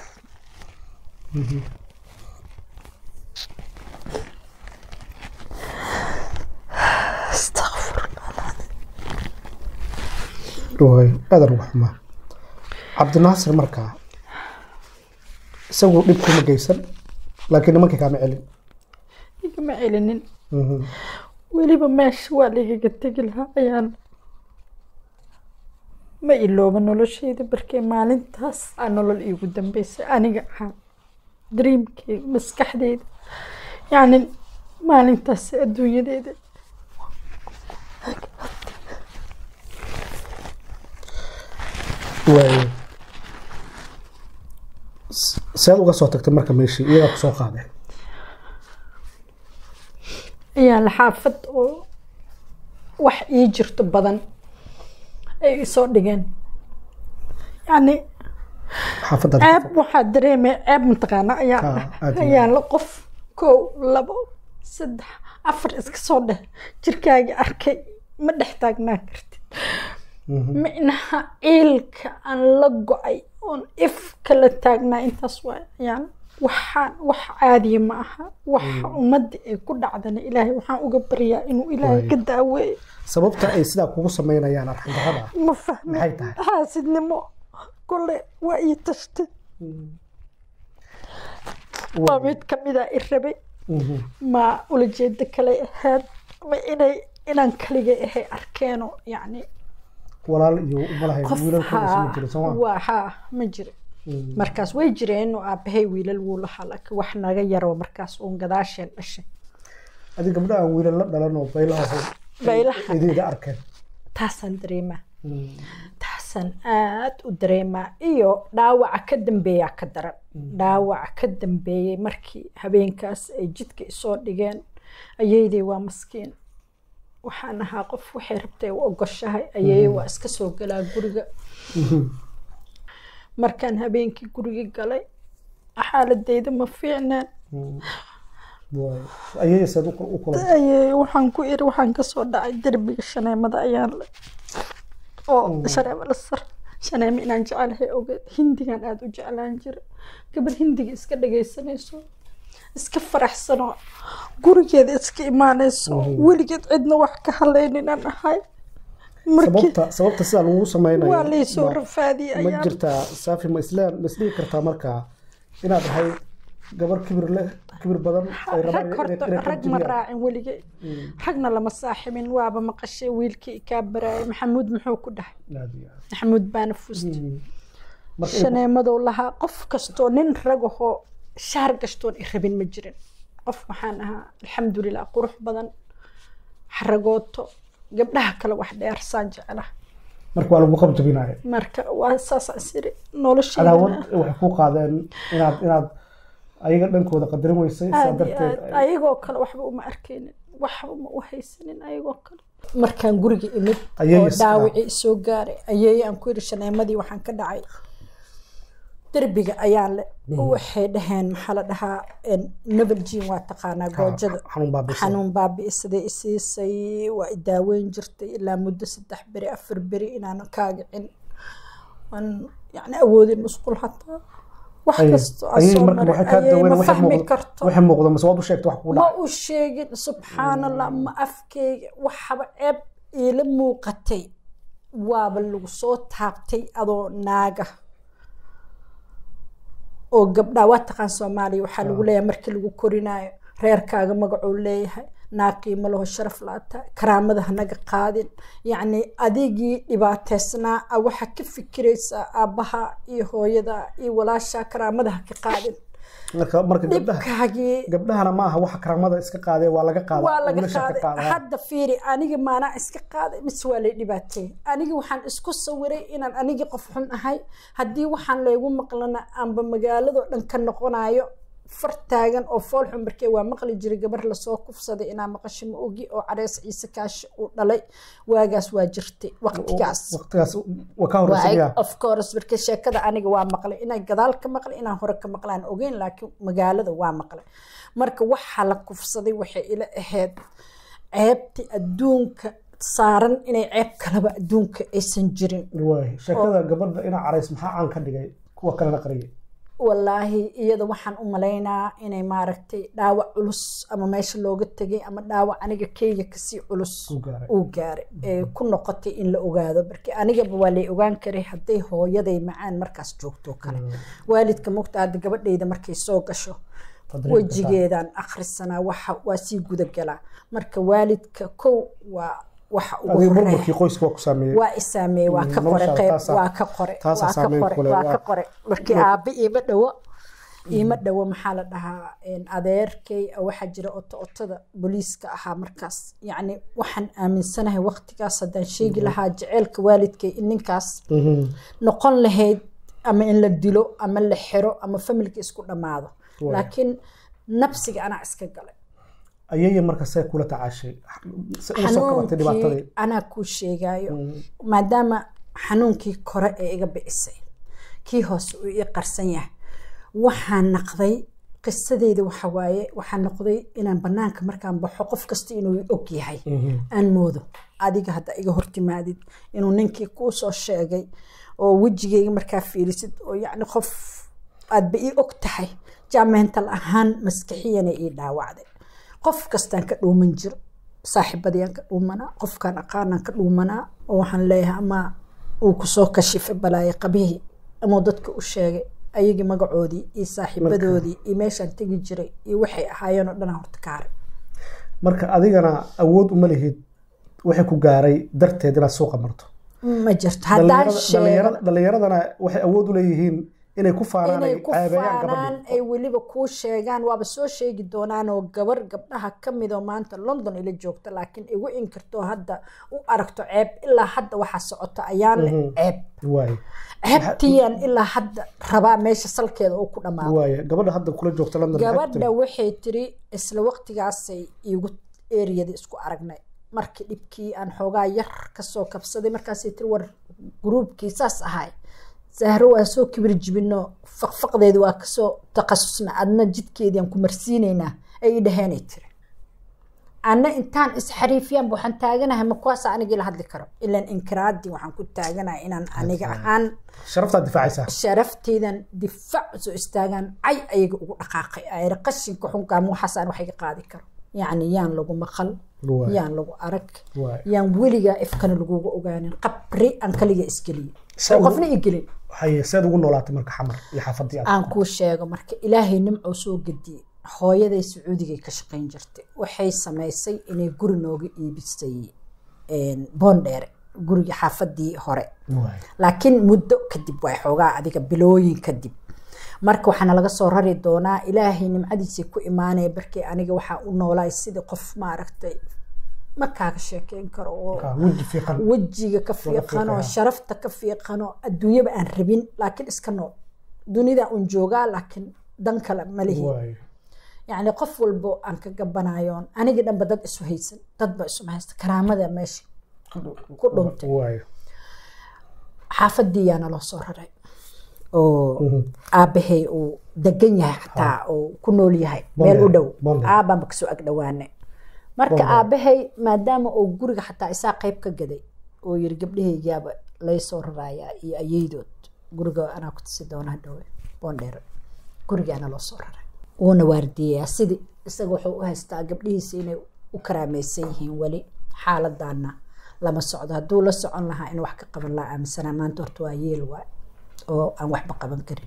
Speaker 1: waay aadan uga xumaa cabdinaasir markaa isagu dhib kuma geysan laakiin nimankii kaama celin
Speaker 2: igama celinin
Speaker 1: Mhm.
Speaker 2: weliba meesha waa lagaga tegi lahaa ayaan ma ilooba noloshayda barkee maalintaas aa nolol iigu dambeysay aniga ahaan dreamkeyga maskaxdeyda yacni maalintaas adduunyadeeda
Speaker 1: waaye S- seed uga soo tagtay marka meeshii iyagaa kusoo qaaday
Speaker 2: ayaa la xaafad oo wax ii jirto badan ay isoo dhigeen yacni
Speaker 1: xaafadda
Speaker 2: ceeb waxaa dareemaya ceeb mataqaana ayaa
Speaker 1: Ah, aad iyo
Speaker 2: ayaa la qof kow labo saddex afar iska soo dheh jirkaaga arkay ma dhex taagnaan kartid micnaha ciilka aan la go-ay oon if kala taagnaa intaas waa ayaan waxaan wax caadiya ma aha waxa ummadda ay ku dhacdana ilaahay waxaan uga baryaa inuu ilaahay
Speaker 1: Waay.
Speaker 2: ka daaweeyo
Speaker 1: sababta ay sidaa kugu samaynayaan arxandarrada
Speaker 2: ma fahmin
Speaker 1: Maxay tahay?
Speaker 2: xaasidnimo kole waa ii tashtay waa mid kamida i rabay ma ulajeeda kale ahayd ma inay inaan kaligay ahay arkeeno yacni
Speaker 1: walaal iyo umalahay
Speaker 2: qof
Speaker 1: wiilalkooda
Speaker 2: haa
Speaker 1: sima jiro sooma
Speaker 2: waa haa ma jira markaas way jireen oo aabahay wiilal wuu lahaa laakiin wax naga yaro markaas uun gadaasheen dhashay
Speaker 1: adi gabdha aan wiilal la dhalan oo baylaha
Speaker 2: Baylaha.
Speaker 1: idiida arkeen
Speaker 2: taasaan dareemaa taasaan aad u dareemaa iyo dhaawaca ka dambeeyaa ka daran dhaawaca ka dambeeyey markii habeenkaas ay jidka isoo dhigeen ayeydey waa maskiin waxaan ahaa qof waxay rabtay u ogoshahay ayeeye waa iska soo galaa guriga markaan habeenkii guriga galay xaaladeyda ma fiicnaan
Speaker 1: Waay. ayay seed u u kulantay
Speaker 2: ayeeye waxaan ku iri waxaan kasoo dhacay derbiga shaneemada ayaan le oo shaneemo la sar shaneemo inaan jecelahay ogeed hindigan aada u jeclaan jira gabadh hindiga iska dhagaysanayso iska faraxsano gurigeeda iska imaanayso weligeed cidna wax ka halaynin aan ahay markii
Speaker 1: sababta sababta sidaa lagu samaynayo
Speaker 2: waa laysoo
Speaker 1: ma-
Speaker 2: rafaadiyay
Speaker 1: ma
Speaker 2: ayaan
Speaker 1: jirtaa saafi ma isleen ma isdhigi kartaa markaa inaad ahay gabar kibir leh kibir badan ay rabaan
Speaker 2: rag
Speaker 1: inay-
Speaker 2: horta
Speaker 1: inay ka
Speaker 2: rag ma
Speaker 1: jebiyaan.
Speaker 2: raacin weligay ragna lama saaximin waaba maqashay wiilkii kaa baraayay maxamuud muxuu ku dhahay
Speaker 1: Aad iyo aad.
Speaker 2: maxamuud baana fuustay
Speaker 1: Marka in-
Speaker 2: shaneemadow lahaa qof kastoo nin ragahoo shaar gastoon i rabin ma jirin qof waxaan ahaa alxamdulilah qurux badan xaragooto gabdhaha kale wax dheer saan jecela
Speaker 1: marka waa lagu qabjabinaya
Speaker 2: marka waa saasaan siri nolosheeda
Speaker 1: cadaawad waxay ku qaadeen inaad inaad ayaga dhankooda qadarin weysay saa
Speaker 2: aad iyo
Speaker 1: darteed
Speaker 2: aad ayagoo kale waxba uma arkaynin waxba uma u haysanin ayagoo kale markaan guriga imid
Speaker 1: Ayay
Speaker 2: oo
Speaker 1: is-
Speaker 2: dhaawacii soo gaaray ayay aan ku yiri shaneemadii waxaan ka dhacay derbiga ayaan le waxay dhaheen maxaa la dhahaa nabaljiin waa taqaanaa goojada
Speaker 1: xanuun baabi'isay.
Speaker 2: xanuun baabi'isaday isiisay waa i daaweyn jirtay ilaa muddo saddex beri afar beri inaanan kaagicin waan yacni awoodin musqul hataa wax
Speaker 1: Ayay-
Speaker 2: kastoo aan
Speaker 1: ayay
Speaker 2: soo
Speaker 1: marka
Speaker 2: maray
Speaker 1: waxay kaa
Speaker 2: ayay
Speaker 1: daweyn
Speaker 2: ma
Speaker 1: waxay
Speaker 2: fahmi
Speaker 1: muuqdo
Speaker 2: karto
Speaker 1: waxay muuqdo mase waad u sheegtay wax kugu
Speaker 2: ma
Speaker 1: dhacay
Speaker 2: u sheegin subxaanallah ma afkeyga waxaba ceeb iila muuqatay waaba lagu soo taabtay adoo naaga oo gabdhaa waa taqaan soomaaliya waxaa lagu leeyahay markii lagu korinaayo reerkaaga magacuu leeyahay naaqiimo laho sharaf laata karaamada hanaga qaadin yacni adigii dhibaateysnaa a waxaa ka fikiraysaa aabbaha iyo hooyada iyo walaasha karaamada ha ka qaadin
Speaker 1: marka marka gabdhaha
Speaker 2: dhibkaagii
Speaker 1: gabdhahana ma aha waxa karaamada iska qaadee waa laga qaada
Speaker 2: waa laga
Speaker 1: wiilasha ka
Speaker 2: qaaday
Speaker 1: qaada
Speaker 2: hadda fiiri aniga maanaa iska qaaday mise waa lay dhibaateeyey aniga waxaan isku sawiray inaan anigii qof xun ahay haddii waxaan laygu maqlana aanba magaaladoo dhan ka noqonayo far taagan oo fool xun markee waa maqli jiray gabar lasoo kufsaday inaa maqasho ma ogi oo carees ciise kaashi uu dhalay waagaas waa jirtay waqtigaas
Speaker 1: waqtigaas waa ka horreysaya
Speaker 2: of course marka sheekada aniga waa maqlay inaan gadaal ka maqlay inaan hore ka maqlaan ogeyn laakiin magaalada waa maqlay marka waxaa la kufsaday waxay ila ahayd ceebti adduunka saaran inay ceeb kaleba adduunka aysan jirin
Speaker 1: waay sheekada gabadha inaa carays maxaa caan ka dhigay kuwa kalena qariyay
Speaker 2: walaahi iyada waxaan u malaynaa inay maaragtay dhaawac culus ama meesha looga tegay ama dhaawac aniga keyga kasii culus
Speaker 1: Uu gaaray.
Speaker 2: uu gaaray ee ku noqotay in la ogaado marka anigaba waa lay ogaan karay hadday hooyaday macaan markaas joogto kale waalidka mugta hadda gabadhayda markay soo gasho
Speaker 1: Qadrin
Speaker 2: wejigeedaan akhrisanaa waxa waa sii gudagalaa marka waalidka kow waa waxa ugu
Speaker 1: adiga
Speaker 2: horeeya
Speaker 1: burburkii qoyska waa ku saameeyey
Speaker 2: waa isaameeye waa ka
Speaker 1: Mm,
Speaker 2: qore
Speaker 1: noloshaada
Speaker 2: qeyb
Speaker 1: taasaa-
Speaker 2: waa ka qore
Speaker 1: taasaa
Speaker 2: waa ka
Speaker 1: saameyn
Speaker 2: qore
Speaker 1: ku leh,
Speaker 2: waa
Speaker 1: waa-
Speaker 2: ka qore markii aabe iima dhowo iima dhowo maxaa la dhahaa een, adeerkay waxaa jira oto otada booliiska ahaa markaas yacni waxaan aaminsanahay waqtigaas haddaan sheegi lahaa jaceylka waalidkay in ninkaas noqon lahayd ama in la dilo ama la xiro ama familka isku dhammaado
Speaker 1: Waay.
Speaker 2: laakiin nabsiga anaa iska galay
Speaker 1: ayaya marka see kula tacaashay se uga soo qabatay dhibaatadii
Speaker 2: xanuunkii anaa kuu sheegaayo maadaama xanuunkii kore ee iga bicisay kii hoose uu ii qarsan yahay waxaan naqday qisadeyda waxa waaye waxaan noqday inaan banaanka markaan baxo qof kasta inuu i og yahay aan moodo adiga hadda iga hortimaadid inuu ninkii kuu soo sheegay oo wejigeyga markaa fiirisid oo yacni qof aadba ii og tahay jaameental ahaan maskaxiyana ii dhaawacday qof kastaan ka dhuuman jiro saaxiibadayaan ka dhuumanaa qofkaan aqaanaan ka dhuumanaa oo waxaan leeyahay ama uu kusoo kashifay balaaye qabihii ama dadka u sheegay ayagii magacoodii iyo saaxiibadoodii iyo meeshaan tegi jiray iyo waxay ahaayeen oo dhanaa horta ka haray
Speaker 1: marka adigana awood uma lihid waxay ku gaaray darteed inaad suuqa marto
Speaker 2: ma jirto haddaan
Speaker 1: Dhalinyarada-
Speaker 2: sheego
Speaker 1: dhalinyarada- dhalinyaradana waxay awood u leeyihiin inay ku faanaan ay
Speaker 2: inay ku
Speaker 1: caabeeyaan
Speaker 2: faanaan
Speaker 1: gabadhii
Speaker 2: ay weliba kuu sheegaan waaba soo sheegi doonaan oo gabar gabdhaha ka mid oo maanta london ila joogta laakiin igu inkirto hadda u aragto ceeb ilaa hadda waxaa socota ayaan leh ceeb
Speaker 1: waaye
Speaker 2: ceebtiyaan ilaa hadda rabaa meesha salkeeda uu ku dhammaado
Speaker 1: waaye gabadha hadda kula joogta london maxay ku
Speaker 2: gabadha
Speaker 1: tiri?
Speaker 2: waxay tiri isla waqtigaasay iigu eriyada isku aragnay markii dhibkii aan xoogaa yar kasoo kabsaday markaasay tiri war gruubkii saas ahay sahro waa soo kibir jibino faqfaqdeedi waa kasoo takhasusna adna jidkeediaan ku marsiinaynaa ay i dhaheenay tiri anna intaan isxariifiyaan waxaan taaganahay ma kuwaas anigii la hadli karo ilaan inkiraadii waxaan ku taaganahay inaan aniga ahaan
Speaker 1: sharaftaad difaacaysaa
Speaker 2: sharafteydan difaac soo istaagaan cay ayaga ugu dhaqaaqay ayra qashinka xunkaama waxaasaan wax iga qaadi karo yacni yaan lagu maqal
Speaker 1: Waay.
Speaker 2: yaan lagu arag
Speaker 1: Waay.
Speaker 2: yaan weligaa ifkana laguga ogaanin qabri aan kaliga isgeliye
Speaker 1: Sa-
Speaker 2: oo qofna igelin
Speaker 1: haye seed ugu noolaatay marka xamar iyo xaafadii aad
Speaker 2: aan kuu sheego marka ilaahay nimcuu soo gediyey hooyaday sacuudigay ka shaqayn jirtay waxay samaysay inay guri nooga iibisay boondheere guriga xaafadii hore
Speaker 1: waaye
Speaker 2: laakiin muddo kadib waa xoogaa adiga bilooyin kadib marka waxaana laga soo rari doonaa ilaahay nimcadiisii ku imaanaya barkii aniga waxaa u noolaay sidii qof maaragtay ma kaaga sheekeyn karo oo
Speaker 1: Ka weji fiiqan
Speaker 2: wejiga ka fiiqanoo
Speaker 1: fiiqaya.
Speaker 2: sharafta ka fiiqanoo adduunyaba aan rabin laakiin iska nool dunida un joogaa laakiin dan kale ma lihi
Speaker 1: waaye
Speaker 2: yacni qof walbo aan ka gabanayoon anigii dhanba dad isu haysan dadba isuma haysta karaamada meesha ku dhuntay
Speaker 1: waaye
Speaker 2: xaafadii yaana loo soo raray oo aabahay uu degan yahay xataa oo ku nool yahay meel u dhow
Speaker 1: Bonded.
Speaker 2: aabaanba kasoo ag dhowaane marka
Speaker 1: Bonded.
Speaker 2: aabahay maadaama uu guriga xataa isaa qayb ka gaday oo yiri gabdhahaygaaba lay soo rarayaa iyo ayeydood guriga anaa ku tusi doonaa dhowe bondheer gurigaana loo soo raray wuuna waardiyayaa sidii isaga wuxuu u haystaa gabdhihiisa inay u karaamaysan yihiin weli xaaladana lama socdo hadduu la socon lahaa in wax ka qaban lahaa aaminsanaa maanta horta waa yeel waay oo aan waxba qaban karin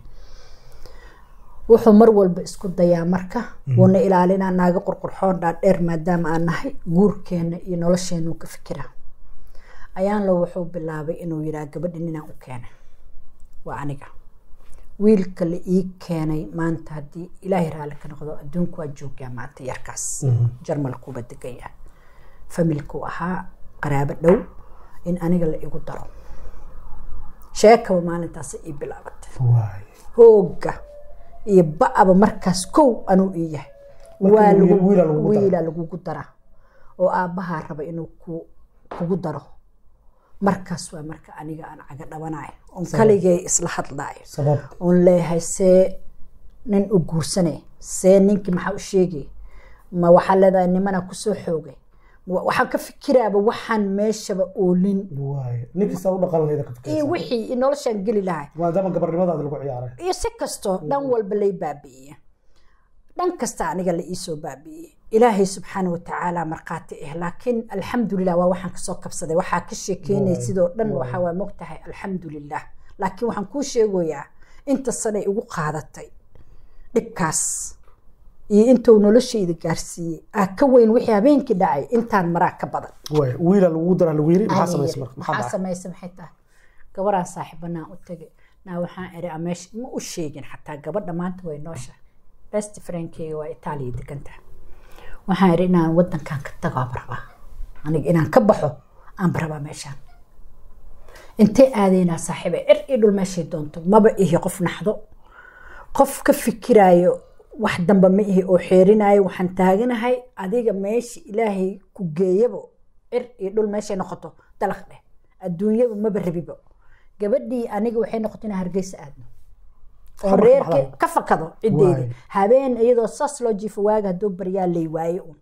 Speaker 2: wuxuu mar walba isku dayaa marka wuuna ilaalinaa naaga qurqurxoon dhaadheer maadaama aan nahay guurkeena iyo nolosheenu ka fikiraa ayaanlo wuxuu bilaabay inuu yidhaha gabadhi ninaan u keenay waa aniga wiilka la ii keenay maanta haddii ilaahay raalli ka noqdo adduunku waa joogaa maanta yarkaas jarmalkuuba degan yahay familkuu ahaa qaraabo dhow in aniga la igu daro sheekaba maalintaas ii bilaabatay
Speaker 1: waaye
Speaker 2: hooga iyo ba'aba markaas kow anuu ii yahay
Speaker 1: Marka
Speaker 2: waa
Speaker 1: wiil-
Speaker 2: lagu-
Speaker 1: wiilaa lagugu daraa.
Speaker 2: wiilaa lagugu daraa oo aabbahaa raba inuu ku- kugu daro markaas waa marka aniga aan caga dhabanayo oon kaligay isla hadlaayo
Speaker 1: sabab
Speaker 2: oon leeyahay see nin u guursanay see ninkii maxaa u sheegay ma waxaa leedahay nimana kusoo xoogay Ma- waxaan ka fikiraaba waxaan meeshaba oolin
Speaker 1: waaye ninkii u dhaqan lahayd ka
Speaker 2: iyo
Speaker 1: fikiraysaa
Speaker 2: wixii iyo noloshaan geli lahay
Speaker 1: maadaama gabarnimadaada lagu ciyaaray
Speaker 2: iyo si kastoo dhan walba lay baabi'iye dhan kasta aniga la iisoo baabi'iyey ilaahay subxaana watacaala markhaati ah laakiin alxamdulilah waa waxaan kasoo kabsaday waxaa ka sheekeynay
Speaker 1: Waay,
Speaker 2: sidoo dhan
Speaker 1: waay.
Speaker 2: waxaa waa mogtahay alxamdulilah laakiin waxaan kuu sheegoyaa inta sanay igu qaadatay dhibkaas iyo intuu noloshayda gaarsiiyey aa ka weyn wixii habeenkii dhacay intaan maraa ka badan
Speaker 1: waaye wiilaa lagugu daraa lagu yiri maxaa
Speaker 2: Aniga,
Speaker 1: samaysay marka maxaa
Speaker 2: maxaa
Speaker 1: dhacay
Speaker 2: samaysa maxay tahay gabaraan saaxiibanaan u tegay
Speaker 4: naa waxaan iri ameesha ma u sheegin xataa gabadha maanta way noosha best friendkeyga waa itaaliya deganta waxaan iri inaan wadankan ka tago aan rabaa aniga inaan ka baxo aan rabaa meeshaan intee aadaynaa saaxiiba cir iyo dhul meeshay doonto maba ihi qof naxdo qof ka fikiraayo wax damba ma ihi oo xeerinaayo waxaan taaganahay adiga meesha ilaahay ku geeyabo cir iyo dhul meeshay noqoto dalaq dheh adduunyaba maba rabibo gabadhii aniga waxay noqotay inaan hargeysa aadno oo
Speaker 1: Xabar ka
Speaker 4: reerkii
Speaker 1: baxday.
Speaker 4: ka fakado ciddeeda
Speaker 1: Waay.
Speaker 4: habeen iyadoo saas loo jiifo waaga hadduu baryaa lay waaye un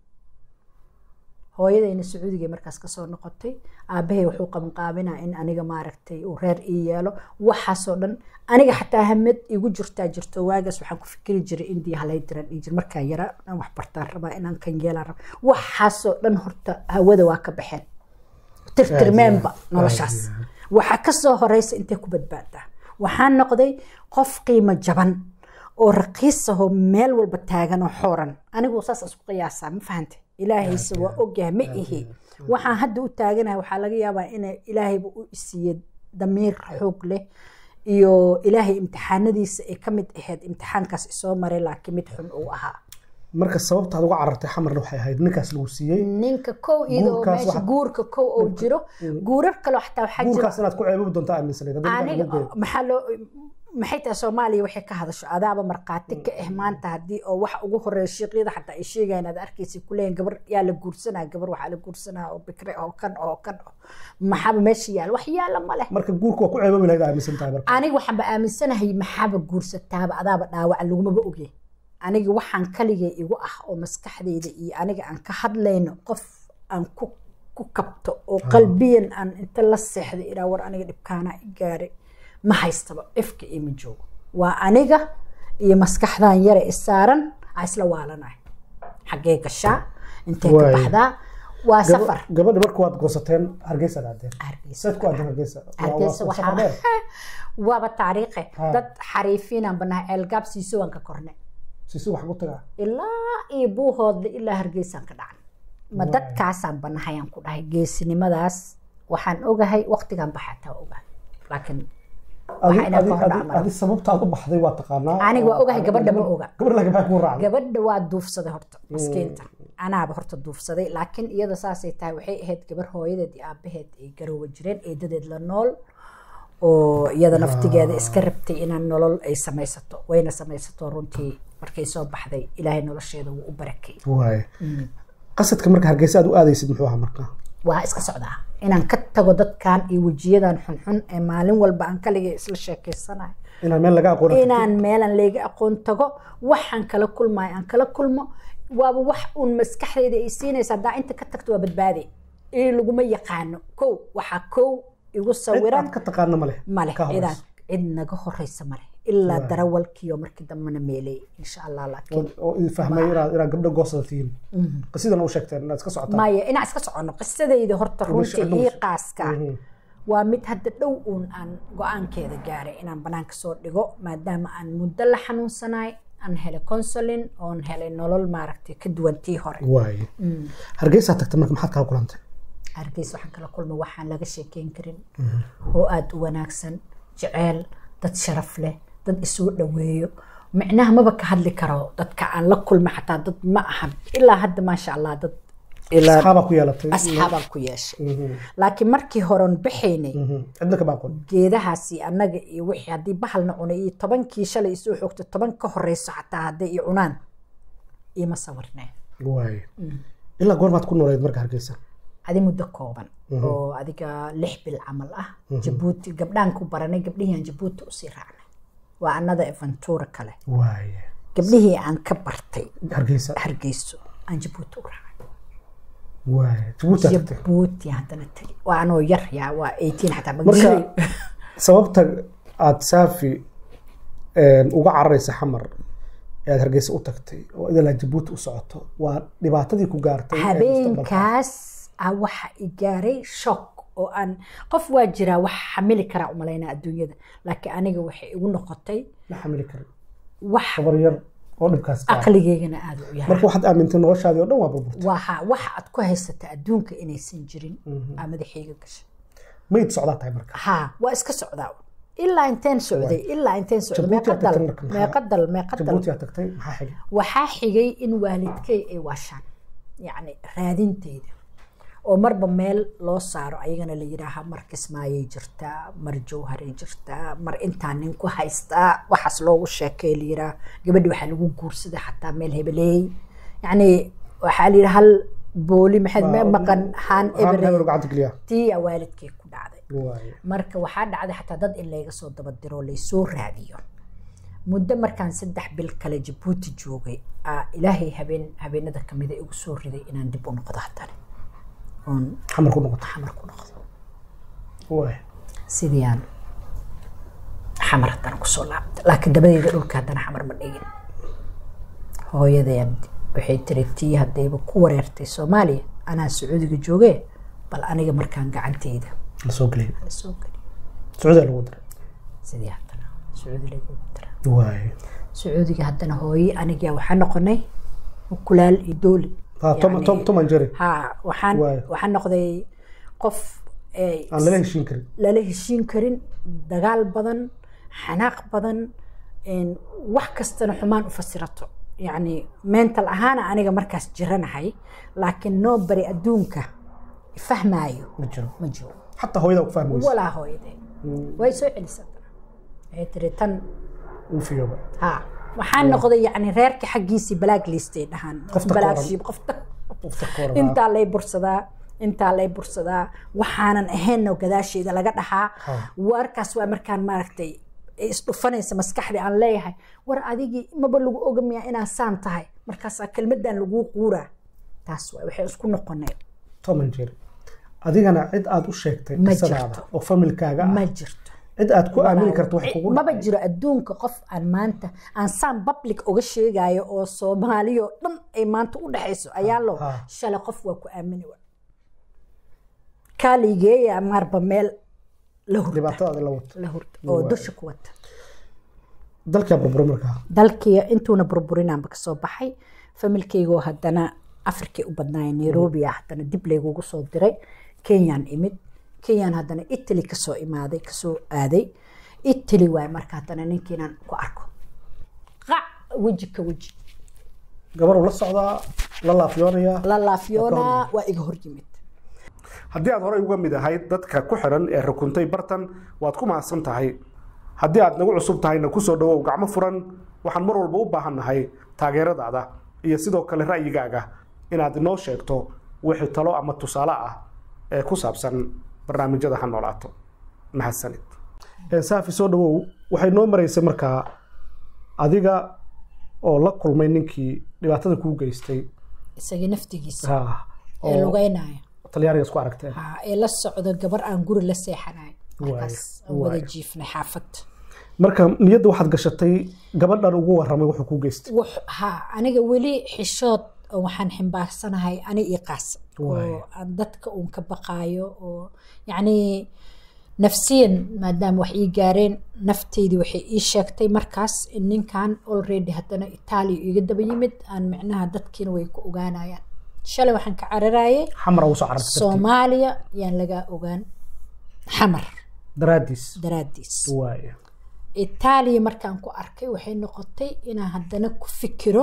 Speaker 4: hooyadayna sacuudiga markaas kasoo noqotay aabahay wuxuu qabanqaabinaa in aniga maaragtay uu reer ii yeelo waxaasoo dhan aniga xataa hamad igu jirtaa jirto waagaas waxaan ku fikiri jiray indiya halay diran ii jir markaa yara inaan wax bartaan rabaa inaan kan yeelaan rabaa waxaasoo dhan horta hawada waa ka baxeen tirtirmeenba noloshaas waxaa kasoo horeysa intay ku badbaadaa waxaan noqday qof qiimo jaban oo raqiis ahoo meel walba taagan oo xooran anigu saas isku qiyaasaa ma fahante ilaahayse waa ogyahay ma ihi waxaan hadda u taaganahay waxaa laga yaabaa in ilaahayba u isiiye damiir xoog leh iyo ilaahay imtixaanadiisa ay ka mid ahayd imtixaankaas isoo maray laakiin mid xun uu ahaa
Speaker 1: marka sababta aad uga carartay xamarna waxay ahayd ninkaas lagu siiyey
Speaker 4: ninka kow iyadoo
Speaker 1: Guurkaas
Speaker 4: meesha
Speaker 1: waxa-
Speaker 4: guurka kow oo jiro guurar kaloo xataa waxaa jira
Speaker 1: guurkaas inaad ku ceebabi doonto aaminsanayd haddii ninkaan
Speaker 4: aniga
Speaker 1: lagu geeyo.
Speaker 4: maxaa loo maxay tahay soomaaliya waxay ka hadasho adaaba markhaati ka ah maanta haddii oo wax ugu horeeya shiiqyada xataa ay sheegayaan aad arkaysa kuleeyihin gabar yaa la guursanaa gabar waxaa la guursanaa oo bikre oo kan oo kan oo maxaaba meesha yaala wax yaala ma leh
Speaker 1: marka guurka waa ku ceebabi lahayd aaminsan tahay marka
Speaker 4: aniga waxaanba aaminsanahay maxaaba guursataaba adaaba dhaawaca lagumaba ogye aniga waxaan kaligay igu ah oo maskaxdayda iyo aniga aan ka hadlayno qof aan ku ku kabto oo qalbiyan aan inta la seexday ilaa war aniga dhibkaana i gaaray ma haystaba ifka ima joogo waa aniga iyo maskaxdan yare isaaran aa isla waalanahay xaggee gashaa intee ka
Speaker 1: Waay.
Speaker 4: baxdaa waa
Speaker 1: Gaba-
Speaker 4: safar
Speaker 1: gabadha marka waad goosateen hargeysa aadeen
Speaker 4: Hargeysa.
Speaker 1: sayd ku aadeen hargeysa Waa- waa
Speaker 4: hargeysa
Speaker 1: safar
Speaker 4: waxaa
Speaker 1: dheer.
Speaker 4: waaba taariikhe
Speaker 1: Ha.
Speaker 4: dad xariifiinaan banahay ceelgaab siiso waan ka kornay
Speaker 1: sisi wax ku tagaa
Speaker 4: ilaa iyo buuhoodle ilaa hargeysaan ka dhacan ma
Speaker 1: Waay.
Speaker 4: dadkaasaan banahayaan ku dhahay geesinimadaas waxaan ogahay waqtigan baxataa ogahay laakiin
Speaker 1: adi
Speaker 4: Waxaa inaa
Speaker 1: adi
Speaker 4: ka hor
Speaker 1: adi
Speaker 4: dhacmay.
Speaker 1: adi sababta aad u baxday waa taqaanaa
Speaker 4: Aniga waa ogahay, gabadha ma oga.
Speaker 1: gabadha laakiin maxay kuu raacday
Speaker 4: gabadha waa duufsaday horta maskiinta anaaba horta duufsaday laakiin iyada saasay tahay waxay ahayd gabar hooyadeed iyo aabaheed ay garoowa jireen eedadeed la nool oo iyada naftigeeda iska rabtay inaan nolol ay samaysato wayna samaysato runtii markay soo baxday ilaahay nolosheeda wuu u barakay
Speaker 1: waay qasadka marka hargeysa aad u aadaysid muxuu ahaa marka
Speaker 4: waa iska socdaa inaan ka tago dadkan iyo wejiyadan xunxun ee maalin walba aan kaligay isla sheekeysanayo
Speaker 1: inaan meel laga aqoon
Speaker 4: inaan meelan leega aqoon tago waxaan kala kulmayo aan kala kulmo waaba wax uun maskaxdayda ay siinaysa haddaa inta ka tagto waa badbaade ii laguma yaqaano kow waxaa kow igu
Speaker 1: cid
Speaker 4: sawiran
Speaker 1: aad ka taqaana male
Speaker 4: male
Speaker 1: ka horeyso.
Speaker 4: cidaan cid naga horeysa male ilaa
Speaker 1: Waay.
Speaker 4: darawalkiiyo markii dambena meelay insha allah laakiin
Speaker 1: oo idin fahmay inaad inaad gabdho goosada tihiin qisidan u sheegteen inaad iska socotaan
Speaker 4: maya inaan iska socono qisadayda horta runtii
Speaker 1: cidna
Speaker 4: ii
Speaker 1: ma-
Speaker 4: qaaska
Speaker 1: Mhm.
Speaker 4: waa mid hadda dhow uun aan go-aankeeda gaaray inaan banaanka soo dhigo maadaama aan muddo la xanuunsanaay aan helay consulin oon helay nolol maaragtay ka duwan tii hore
Speaker 1: waay hargeysaa tagtay marka maxaad kala kulantay
Speaker 4: hargeys waxaan kala kulmay waxaan laga sheekeyn karin oo aada u wanaagsan jeceel dad sharaf leh dad isoo dhaweeyo micnaha maba ka hadli karo dadka aan la kulmay xataa dad ma aha ilaa hadda maasha allah dad ilaa
Speaker 1: asxaabaa ku yeelatay
Speaker 4: asxaabaan ku yeeshay
Speaker 1: Mhm.
Speaker 4: laakiin markii horeon baxaynay
Speaker 1: Mhm. cidna kama aqoon
Speaker 4: geedahaasi annaga iyo wixii haddii bahalna cunay iyo tobankii shalay isoo xoogto toban ka horeyso xataa hadday i cunaan ima sawirneen
Speaker 1: waay ilaa goormaad ku nooleed marka hargeysa
Speaker 4: adi muddo kooban oo adiga lix bil camal ah jabuuti gabdhaan ku baranay gabdhihii aan jabuuti usii raacnay waa annada aventura kale
Speaker 1: waay
Speaker 4: gabdhihii aan ka bartay
Speaker 1: hargeysa
Speaker 4: hargeyso aan jabuuti u raacay
Speaker 1: waay jabuuti aad tagtay
Speaker 4: jabuuti haddana tagi waa anoo yar yaa waa 18 xataa ma
Speaker 1: marka
Speaker 4: garay.
Speaker 1: sababta aad saafi een, uga cararaysa xamar ee aad hargeysa u tagtay oo idilaa jabuuti u socoto waa dhibaatadii ku gaartay ee mustaqbalka.
Speaker 4: habeenkaas a waxa i gaaray shock oo aan qof waa jiraa wax xamili karaa umalaynaa adduunyada laakiin aniga waxay igu noqotay
Speaker 1: la xamili karin
Speaker 4: wax
Speaker 1: gabar yar oo dhibkaas gaara.
Speaker 4: aqligeygana aada u yahay
Speaker 1: marka waxaad aamintay noloshaadii oo dhan waa burburtay
Speaker 4: waxa waxa aad ku haysata adduunka inaysan jirin aa madaxayga gashay
Speaker 1: mayd socdaa tahay marka
Speaker 4: haa waa iska socdaa ilaa inteen socday ilaa inteen socday
Speaker 1: Jabuuti
Speaker 4: meeqa
Speaker 1: aad
Speaker 4: dal
Speaker 1: tagtay marka, maxaa-
Speaker 4: meeqa dal meeqa dal
Speaker 1: jabuuti aad tagtay maxaa xigay
Speaker 4: waxaa xigay in waalidkay ay waashaan yacni raadinteyda oo marba meel loo saaro ayagana la yidhaaha mar kismaayay jirtaa mar jowharay jirtaa mar intaa nin ku haystaa waxaas loogu sheekay la yidhaha gabadhi waxaa lagu guursaday xataa meel hebeleey yacni waxaa la yidhaha hal booli maxaad me maqan haan
Speaker 1: Haan
Speaker 4: ebre
Speaker 1: hebel gacanta geliya
Speaker 4: tiya waalidkay ku dhacday
Speaker 1: waaye
Speaker 4: marka waxaa dhacday xataa dad in layga soo dabadiro laysoo raadiyo muddo markaan saddex bil kale jabuuti joogay aa ilaahay habeen habeenada kamida igu soo riday inaan dib u noqdo haddana oon
Speaker 1: xamar ku noqota
Speaker 4: xamar ku noqdo
Speaker 1: waaye
Speaker 4: sidii aan xamar haddana kusoo laabtay laakiin dabadeeda dhulka haddana xamar ma dhigin hooyadeen waxay tiri tii haddayba ku wareertay soomaaliya anaa sacuudiga joogee bal aniga markaan gacanteyda
Speaker 1: la soo geliyay
Speaker 4: la soo geliyo
Speaker 1: sacuudiga lagu diray
Speaker 4: sidii haddana sacuudi lagu dira
Speaker 1: waaye
Speaker 4: sacuudiga haddana hooye aniga waxaa noqonay ukulaal iyo dooli
Speaker 1: ha tom
Speaker 4: Yani-
Speaker 1: tom tom and jerry
Speaker 4: ha waxaan
Speaker 1: Waayo.
Speaker 4: waxaan noqday qof eh,
Speaker 1: aan lala heshiin karin
Speaker 4: lala heshiin karin dagaal badan xanaaq badan een, wax kastana xumaan u fasirato yacni mental ahaana aniga markaas jiranahay laakiin noo bari adduunka fahmaayo
Speaker 1: ma jiro
Speaker 4: ma jiro
Speaker 1: xataa hooyada ku fahmi weysa
Speaker 4: walaa hooyadee way soo celisay waxay tiri tan
Speaker 1: uu fiyooba
Speaker 4: ها waxaan noqday yani reerka xaggiisii balaag liistay dhahaan
Speaker 1: Qofta
Speaker 4: balaag
Speaker 1: kooran.
Speaker 4: shiib qofta
Speaker 1: qofta ka waran
Speaker 4: intaa lay bursadaa intaa lay bursadaa waxaanan ahaynno gadaasheeda laga dhahaa
Speaker 1: Ha.
Speaker 4: warkaas waa markaan maaragtay ay isdhufanaysa maskaxdii aan leeyahay war adigii maba lagu ogamiyaa inaan saan tahay markaasaa kelmadan laguu quuraa taas waay waxay isku noqonay
Speaker 1: tom and jerry adigana cid aad u sheegtay
Speaker 4: Ma
Speaker 1: qisadaada
Speaker 4: jirto.
Speaker 1: oo familkaaga ah
Speaker 4: ma jirto
Speaker 1: cid aad ku aamini karto wax kugu
Speaker 4: maba
Speaker 1: dhacay.
Speaker 4: jiro adduunka qof aan maanta aan saan public uga sheegayo oo soomaaliya oo dhan ay maanta u dhexayso ayaa loo
Speaker 1: Ha.
Speaker 4: shalay qof waa ku aamini wa kaaligeeya marba meel la hurda
Speaker 1: dhibaatadaada la wato
Speaker 4: la hurda oo
Speaker 1: Waay.
Speaker 4: dusha ku wata
Speaker 1: dalkaa burbura markaa
Speaker 4: dalkii intuuna burburinaanba kasoo baxay familkeygoo haddana afrikay u badnaaya nairobi ah haddana dib laygugu soo diray kenyaan imid kenyaan haddana italy kasoo imaaday kasoo aaday italy waay marka haddana ninkiinaan ku arko qac weji ka weji
Speaker 1: gabar uu la socdaa la laafyoonayaa
Speaker 4: la laafyoonaa waa iga hor yimid
Speaker 1: haddii aad horey uga mid ahayd dadka ku xiran ee rukuntay bartan waad ku mahadsan tahay haddii aad nagu cusub tahayna kusoo dhawow gacmo furan waxaan mar walba u baahannahay taageeradaada iyo sidoo kale ra'yigaaga inaad inoo sheegto wixii talo ama tusaale ah ee ku saabsan barnaamijyada ha noolaato mahadsanid saafi soo dhawow waxay noo maraysay markaa adiga oo la kulmay ninkii dhibaatada kuu geystay
Speaker 4: isagii naftigiisa
Speaker 1: ha,
Speaker 4: ee
Speaker 1: oo
Speaker 4: lugeynaya
Speaker 1: talyaaniga isku aragteen
Speaker 4: Ha, ee la socdo gabar aan guri la seexanayo
Speaker 1: Waay,
Speaker 4: markaas aan wada
Speaker 1: waay.
Speaker 4: jiifnay xaafad
Speaker 1: marka niyadda waxaad gashatay gabadhan ugu warramay wuxuu kuu geystay
Speaker 4: Wux- ha aniga weli xishood oo waxaan ximbaarsanahay ani ii qaas
Speaker 1: Waay.
Speaker 4: oo aan dadka uun ka baqaayo oo yacni nafsiyan maadaama wax ii gaareen nafteydii waxay ii sheegtay markaas in ninkan already haddana itaaliya iga daba yimid aan micnaha dadkiina way ku ogaanayaan shalay waxaan ka cararayay
Speaker 1: xamar ugu soo carartay dartii.
Speaker 4: soomaaliya yaan lagaa ogaan xamar
Speaker 1: daraaddiis
Speaker 4: daraaddiis
Speaker 1: waaya
Speaker 4: itaaliya markaan ku arkay waxay noqotay inaan haddana ku fikiro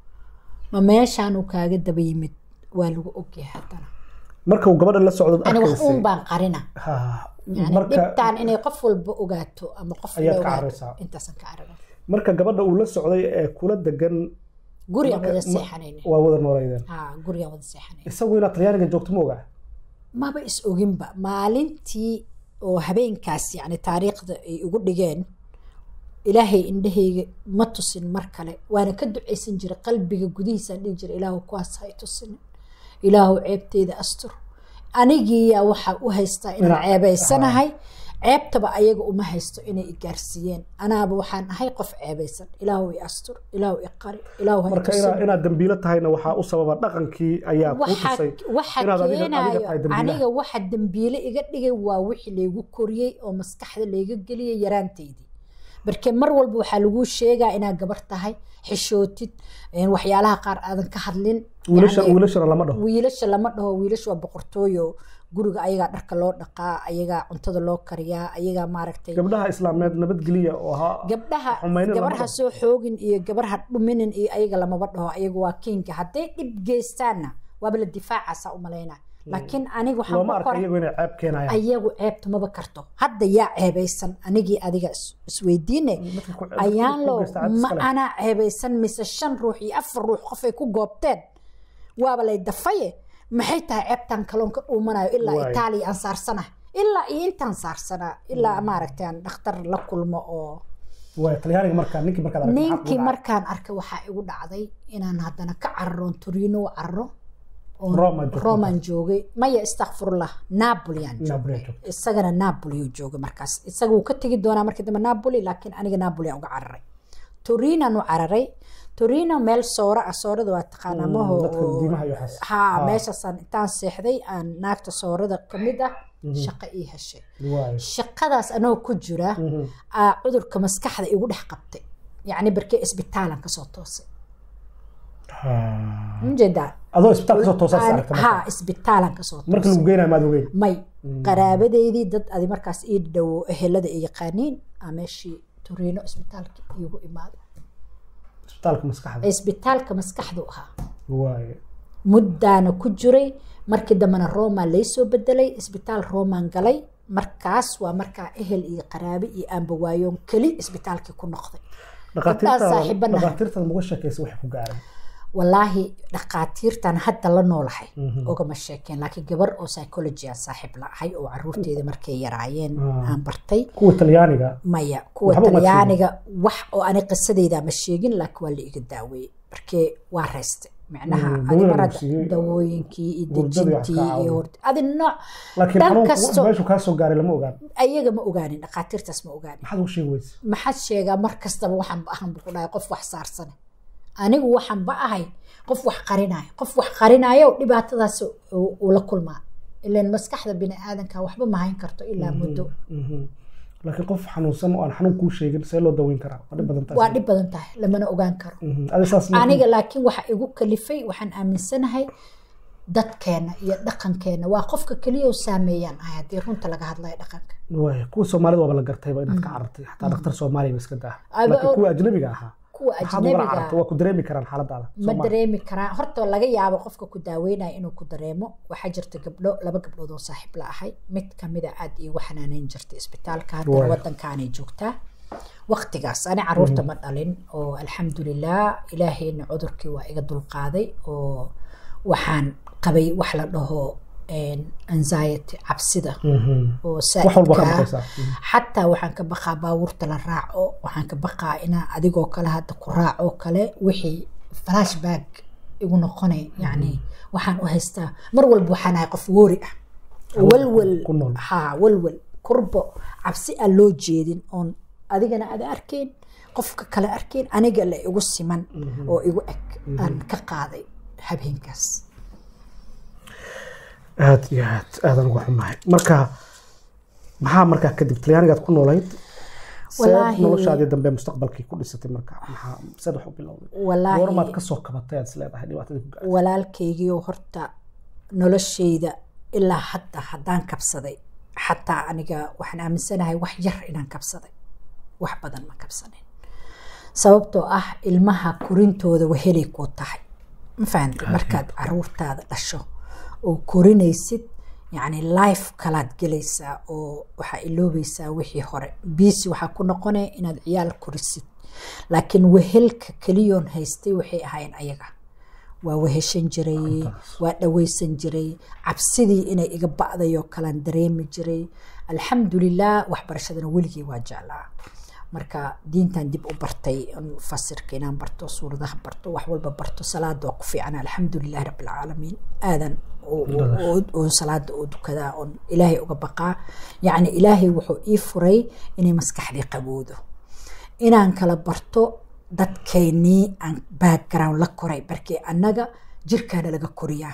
Speaker 4: ma meeshaan uu kaaga daba yimid waa lagu ogyahay haddana
Speaker 1: marka uu gabadha la socdo
Speaker 4: ani wax
Speaker 1: arkaysay
Speaker 4: uun baan qarina
Speaker 1: ha
Speaker 4: yani
Speaker 1: marka
Speaker 4: dhibtaan inay qof walba ogaato ama qof
Speaker 1: Ayaad
Speaker 4: la
Speaker 1: ka
Speaker 4: ogaato
Speaker 1: cararaysaa.
Speaker 4: intaasaan ka carara
Speaker 1: marka gabadha uu la socday ee kula degan
Speaker 4: gurigaan
Speaker 1: marka-
Speaker 4: wada
Speaker 1: ma-
Speaker 4: seexanayna
Speaker 1: waa wada nooleydeen
Speaker 4: ha gurigaan wada seexanayna
Speaker 1: isagu inaad talyaaniga joogto ma ogaa
Speaker 4: maba is oginba maalintii oo habeenkaas yani taariikhda ay ugu dhigeen ilaahay indhahayga ma tusin mar kale waana ka ducaysan jiray qalbiga gudihiisaan dhihi jiray ilaahu kuwaas ha i tusinin ilaahu ceebteyda astur anigiiyaa waxaa u haystaa inaan
Speaker 1: Inaa-
Speaker 4: ceebaysanahay ceebtaba ayaga uma haysto inay i gaarsiiyeen anaaba waxaan ahay qof ceebaysan ilaahu i astur ilaahu i qari ilaahu ha i
Speaker 1: marka
Speaker 4: tusin
Speaker 1: inaa- inaad dambiilo tahayna waxaa u sababa dhaqankii ayaa kuu
Speaker 4: waxa
Speaker 1: tusay
Speaker 4: waxa
Speaker 1: inaad adiga- adiga
Speaker 4: keenayo
Speaker 1: tahay dambiilaha.
Speaker 4: aniga waxa dambiile iga dhigay waa wixii laygu koriyey oo maskaxda layga geliyey yaraanteydii barke mar walba waxaa laguu sheegaa inaad gabar tahay xishootid een, waxyaalaha qaar aadan ka hadlin
Speaker 1: wiilasha
Speaker 4: Yacni,
Speaker 1: wiilashana lama dhaho
Speaker 4: wiilasha lama dhaho wiilasha waa boqortooyo guriga ayagaa dharka loo dhaqaa ayagaa cuntada loo kariyaa ayagaa maaragtay
Speaker 1: gabdhaha islaameed nabadgeliya oo ha
Speaker 4: gabdhaha
Speaker 1: xumaynin lama
Speaker 4: gabarha
Speaker 1: dhaho.
Speaker 4: soo xoogin iyo gabarha dhuminin iyo ayaga lamaba dhaho ayaga waa kinka hadday dhib geystaanna waaba la difaacaasa u malaynaa laakiin aniga waxaan
Speaker 1: looma
Speaker 4: ku
Speaker 1: arka
Speaker 4: koray
Speaker 1: iyagu inay ceeb keenayaan
Speaker 4: ayagu ceebta maba karto hadda yaa ceebaysan anigii adiga is- isweydiine
Speaker 1: Dadka ku- dadka
Speaker 4: ayaan
Speaker 1: ku
Speaker 4: loo
Speaker 1: geysta cad
Speaker 4: ma
Speaker 1: iskale.
Speaker 4: anaa ceebaysan mise shan ruux iyo afar ruux qofay ku goobteen waaba lay dafaye maxay tahay ceebtan kaloon ka dhuumanayo ilaa
Speaker 1: Waay.
Speaker 4: itaaliya aan saarsana ilaa iyo intaan saarsanaa ilaa maaragtay aan dhakhtar la kulmo oo
Speaker 1: waay talyaaniga markaa ninkii markaad aragtay maxaa
Speaker 4: ninkii
Speaker 1: kugu dhacay?
Speaker 4: markaan arkay waxaa igu dhacday inaan haddana ka cararoon torino u cararo oon
Speaker 1: Roma joogtay.
Speaker 4: roman joogay maya istakfirullah napolian
Speaker 1: Napoli
Speaker 4: joogay
Speaker 1: joogtay.
Speaker 4: isagana napoli uu joogay markaas isaga wuu ka tegi doonaa markii dambe napoli laakiin aniga napoli aan uga cararay torinan u cararay torino meel soora ah soorada waa taqaanaa maho
Speaker 1: dadka
Speaker 4: oo-
Speaker 1: diimaha iyo waxaas.
Speaker 4: ha
Speaker 1: Ha.
Speaker 4: meeshaasaan intaan seexday aan naagta soorada ka mid ah shaqo ii heshay
Speaker 1: waay
Speaker 4: shaqadaas anoo ku jira aa cudurka maskaxda igu dhex qabtay yacni barkee isbitaalan kasoo toosay
Speaker 1: Ha.
Speaker 4: ujeedaa
Speaker 1: adoo isbitaal kasoo toosaas
Speaker 4: Aan-
Speaker 1: aragta
Speaker 4: ha
Speaker 1: marka
Speaker 4: isbitaalan kasoo
Speaker 1: marka
Speaker 4: toosay
Speaker 1: lagu geynayo maad ogeyn
Speaker 4: may qaraabadeydii dad adi markaas ii dhowo ehelada ay yaqaaniin aa meeshii turiino isbitaalka iigu imaaday
Speaker 1: isbitaalka maskaxda
Speaker 4: isbitaalka maskaxdu ahaa
Speaker 1: waay
Speaker 4: muddaana ku jiray markii dambena roma laysoo bedelay isbitaal roman galay markaas waa markaa ehel iyo qaraabe iyo aanba waayoon keli isbitaalkii ku noqday Gabdhaha saaxiibo nahay.
Speaker 1: dhakhaatiirtada muga sheekaysa waxay ku gaareen
Speaker 4: walaahi dhakhaatiirtan hadda la noolahay ogama sheekeen laakiin gabar oo psychology aan saaxiib la ahay oo caruurteeda markay yaraayeen
Speaker 1: Ah.
Speaker 4: aan bartay
Speaker 1: kuwa talyaaniga
Speaker 4: maya kuwa
Speaker 1: Waxba uma
Speaker 4: talyaaniga wax oo ani qisadeyda ma sheegin laakiin waa la iga daaweeyey markee waa reystay micnaha
Speaker 1: Mm,
Speaker 4: adi
Speaker 1: dawada
Speaker 4: mar
Speaker 1: lagu
Speaker 4: hadda
Speaker 1: siiyey,
Speaker 4: dawooyinkii iyo
Speaker 1: hurdada iyo wax
Speaker 4: dejintii
Speaker 1: ka
Speaker 4: iyo
Speaker 1: caawiya.
Speaker 4: hurd adi nooc
Speaker 1: laakiin
Speaker 4: dhan
Speaker 1: xanuunku
Speaker 4: kasto
Speaker 1: meeshu kaa soo gaaray lama ogaan
Speaker 4: ayaga ma ogaanin dhakhaatiirtaas ma ogaanin
Speaker 1: maxaad ugu sheegi weyse
Speaker 4: maxaad sheegaa mar kastaba waxaan ba ahan bu ku dhahay qof wax saarsane anigu waxaan ba ahay qof wax qarinayo qof wax qarinayo dhibaatadaas uu uu la kulmaa ilan maskaxda bini aadanka waxba ma hayn karto ilaa muddo
Speaker 1: Mhm. laakiin qof xanuunsan oo aan xanuun kuu sheegin see loo daweyn karaa waa dhib badan taas
Speaker 4: waa dhib badan tahay lamana ogaan karo
Speaker 1: Mhm. adi saas ma-
Speaker 4: aniga laakiin waxa igu kalifay waxaan aaminsanahay dadkeena iyo dhaqankeena waa qofka keliya oo saameeyaan ahay haddii runta laga hadlayo dhaqanka
Speaker 1: waay kuwa soomaalida waaba la gartayba inaad ka carartay xataa dhakhtar soomaaliya ba iska daa
Speaker 4: Aba-
Speaker 1: laakiin kuwa ajnabiga ahaa
Speaker 4: kuwa
Speaker 1: maxaad ugala
Speaker 4: ajnabiga
Speaker 1: carartay waa ku dareemi karaan xaaladaada
Speaker 4: ma
Speaker 1: Soomaali.
Speaker 4: dareemi karaan horta laga yaabo qofka ku daaweynaya inuu ku dareemo waxaa jirta gabdho laba gabdhood oo saaxiib la ahay mid kamida aad iigu xanaaneyn jirtay isbitaalka haddana
Speaker 1: Waay.
Speaker 4: wadankaanay joogtaa waqtigaas ani caruurta ma dhalin oo alxamdulilah ilaahayna cudurkii waa iga dulqaaday oo waxaan qabay wax la dhaho een, anxiety cabsida
Speaker 1: Mhm.
Speaker 4: oo
Speaker 1: wax walba ka
Speaker 4: saaidka
Speaker 1: maqaysaa
Speaker 4: xataa waxaan ka baqaa baabuurta la raaco waxaan ka baqaa inaa adigoo kale hadda ku raaco kale wixii flashback igu noqonay yani waxaan u haystaa mar walba waxaan ahay qof woori ah walwal
Speaker 1: ku nool.
Speaker 4: ha walwal kurbo cabsi aan loo jeedin oon adigana aada arkayn qofka kale arkayn aniga la igu siman oo igu eg aan ka qaaday habeenkaas
Speaker 1: aad iyo aad aadan uga xumahay marka maxaa markaa kadib talyaanigaad ku noolayd seed
Speaker 4: Wallaahi-
Speaker 1: noloshaadii dambe mustaqbalkii ku dhisatay marka maxaa seed wax u bilowday
Speaker 4: Wallaahi-
Speaker 1: goormaad kasoo kabatay aad isleedahay dhibaatadii ku gaartay
Speaker 4: walaalkaygiioo horta noloshayda ilaa hadda haddaan kabsaday xataa aniga waxaan aaminsanahay wax yar inaan kabsaday wax badan ma kabsanin sababtoo ah ilmaha korintooda wahelay kuu tahay ma fahamtay markaad caruurtaada dhasho oo korinaysid yacni life kalaad gelaysaa oo waxaa iloobaysaa wixii hore biisi waxaa ku noqonaya inaad ciyaal korisid laakiin wehelka keliyoon haystay waxay ahayn ayaga waa weheshan jiray waa dhaweysan jiray cabsidii inay iga ba'day oo kalaan dareemi jiray alxamdulilah waxbarashadana weligii waa jeclaa marka diintan dib u bartay in fasirka inaan barto suuradaha barto wax walba barto salaada waa ku fiican alxamdulilahi rabbilcaalamiin aadan oon salaada oo dukadaa oon ilaahay uga baqaa yacni ilaahay wuxuu ii furay inay maskaxdii qaboodo inaan kala barto dadkeennii aan background la koray barkii annaga jirkaana laga koriyaa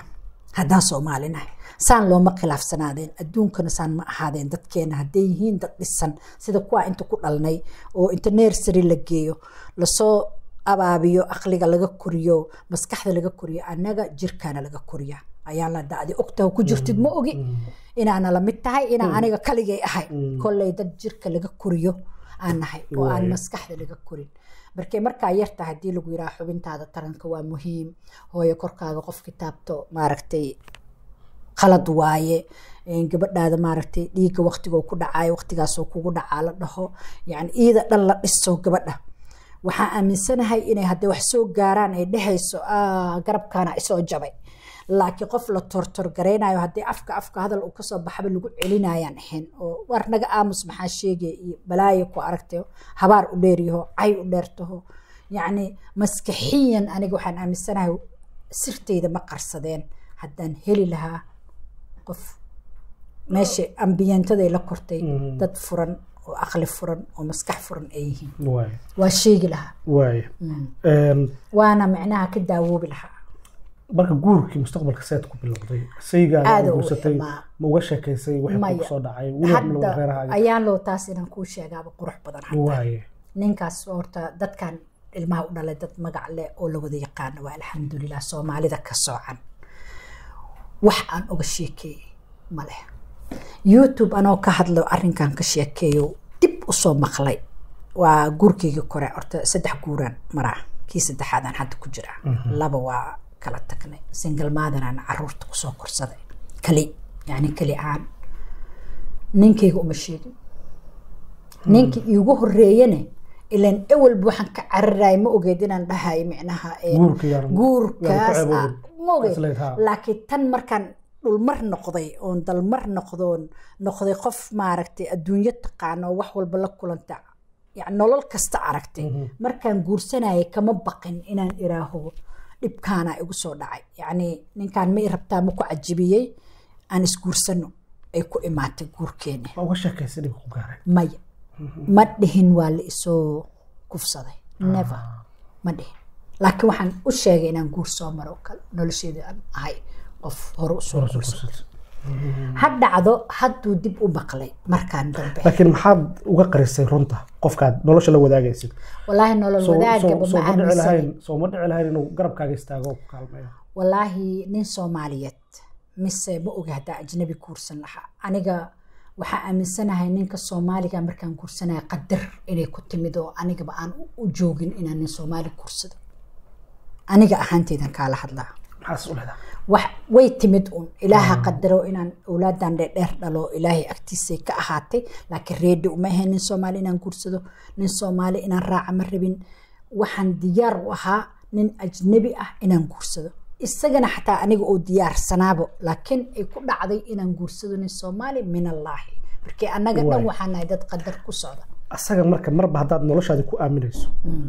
Speaker 4: haddaan soomaali nahay saan looma khilaafsanaadeen adduunkana saan ma ahaadeen dadkeena hadday yihiin dad dhisan sida kuwa inta ku dhalnay oo inta nersary la geeyo lasoo abaabiyo aqliga laga koriyo maskaxda laga koriyo annaga jirkaana laga koriya ayaa la dacdi ogtaha ku jirtid ma ogi inaana lamid tahay inaa aniga kaligay ahay kolley dad jirka laga koriyo aan nahay oo aan maskaxda laga korin markay markaa yarta haddii lagu yiraha xubintaada taranka waa muhiim hooyo korkaaga qof kitaabto maaragtay qalad waaye gabadhaada maaragtay dhiigga waqtigoo ku dhacayo waqtigaasoo kugu dhacaa la dhaho yani iida dhan la dhiso gabadha waxaa aaminsanahay inay hadday wax soo gaaraan ay dhehayso garabkaana isoo jabay laakiin qof la tortorgaraynayo haddii afka afka hadal uu kasoo baxaba lagu celinayaan ahayn oo war naga aamus maxaa sheegaya iyo balaayo ku aragtayo habaar u dheeryaho cay u dheertaho yacni maskaxiyan aniga waxaan aaminsanahay sirtayda ma qarsadeen haddaan heli lahaa qof meesha ambiyantaday la kortay dad furan oo aqli furan oo maskax furan ay yihiin waa sheegi lahaa waana micnaha ka daawoobi lahaa
Speaker 1: marka guurkii mustaqbalka seed ku bilowday saygaada
Speaker 4: Aad u
Speaker 1: guursatay
Speaker 4: imaa.
Speaker 1: ma uga sheekaysay wixii
Speaker 4: Maya.
Speaker 1: kugu soo dhacay weliba ma
Speaker 4: hadda
Speaker 1: reerahaaga
Speaker 4: ayaan loo taas inaan kuu sheegaaba qurux badan hadda
Speaker 1: waaye
Speaker 4: ninkaas horta dadkan ilmaha u dhalay dad magac leh oo la wada yaqaano waa alxamdulilah soomaalida ka soocan wax aan uga sheekeeyey ma leh youtube anoo ka hadlo arrinkan ka sheekeeyo dib usoo maqlay waa guurkeygii kore horta saddex guuraan maraa kii saddexaadaan hadda ku jiraa laba waa kala tagnay single maadanaan caruurta kusoo korsaday kali yani kali aan ninkayga uma sheegin ninkii iigu horeeyane ilan ewelba waxaan ka cararaay ma ogeed inaan dhahay micnaha ee,
Speaker 1: Guurka yaan-
Speaker 4: guurkaas
Speaker 1: yaan ku
Speaker 4: ah,
Speaker 1: ceeboobin.
Speaker 4: ma ogeed
Speaker 1: Isleed, haa.
Speaker 4: laakiin tan markaan dhulmar noqday oon dalmar noqdoon noqday qof maaragtay adduunyo taqaano oo wax walba la kulanta yani nolol kasta aragtay markaan guursanayay kama baqin inaan iraaho dhibkaana igu soo dhacay yacni ninkaan ma i rabtaa ma ku cajibiyey aan isguursano ay ku imaatay guurkeena
Speaker 1: ma uga sheekaysay dhibka ku gaaray
Speaker 4: maya ma dhihin waa la isoo kufsaday never ma dhihin laakiin waxaan u sheegay inaan guur soo maro oo kale nolosheeda aan ahay qof hore usoo
Speaker 1: Hore soo
Speaker 4: guursaday
Speaker 1: guursatay.
Speaker 4: ha dhacdo hadduu dib u maqlay markaan dambe
Speaker 1: laakiin maxaad uga qarisay runta qofkaad nolosha la wadaagaysid
Speaker 4: walaahi nolol
Speaker 1: Soo-
Speaker 4: wadaagaba
Speaker 1: soo-
Speaker 4: ma
Speaker 1: soo ma dhici
Speaker 4: aaminsanin
Speaker 1: lahayn soo ma dhici lahayn inuu garabkaaga istaago oo ku kaalmeeyo
Speaker 4: walaahi nin soomaaliyeed mise ma oga haddaa ajnabi guursan lahaa aniga waxaa aaminsanahay ninka soomaaliga markaan guursanaya qadar inay ku timid oo anigaba aan u- u joogin inaan nin soomaali guursado aniga ahaanteydan kaala hadlaa
Speaker 1: maxaas u leedahay
Speaker 4: wax way timid un ilaaha qadaro inaan awlaadan dheerdheer dhalo ilaahay agtiisay ka ahaatay laakiin reedi uma ahayn nin soomaali inaan guursado nin soomaali inaan raaca ma rabin waxaan diyaar u ahaa nin ajnabi ah inaan guursado isagana xataa aniga oo diyaarsanaabo laakiin ay ku dhacday inaan guursado nin soomaali min allaahi markii annaga dhan
Speaker 1: Waay.
Speaker 4: waxaan nahay dad qadar ku socda
Speaker 1: asaga marka marba haddaad noloshaadi ku aaminayso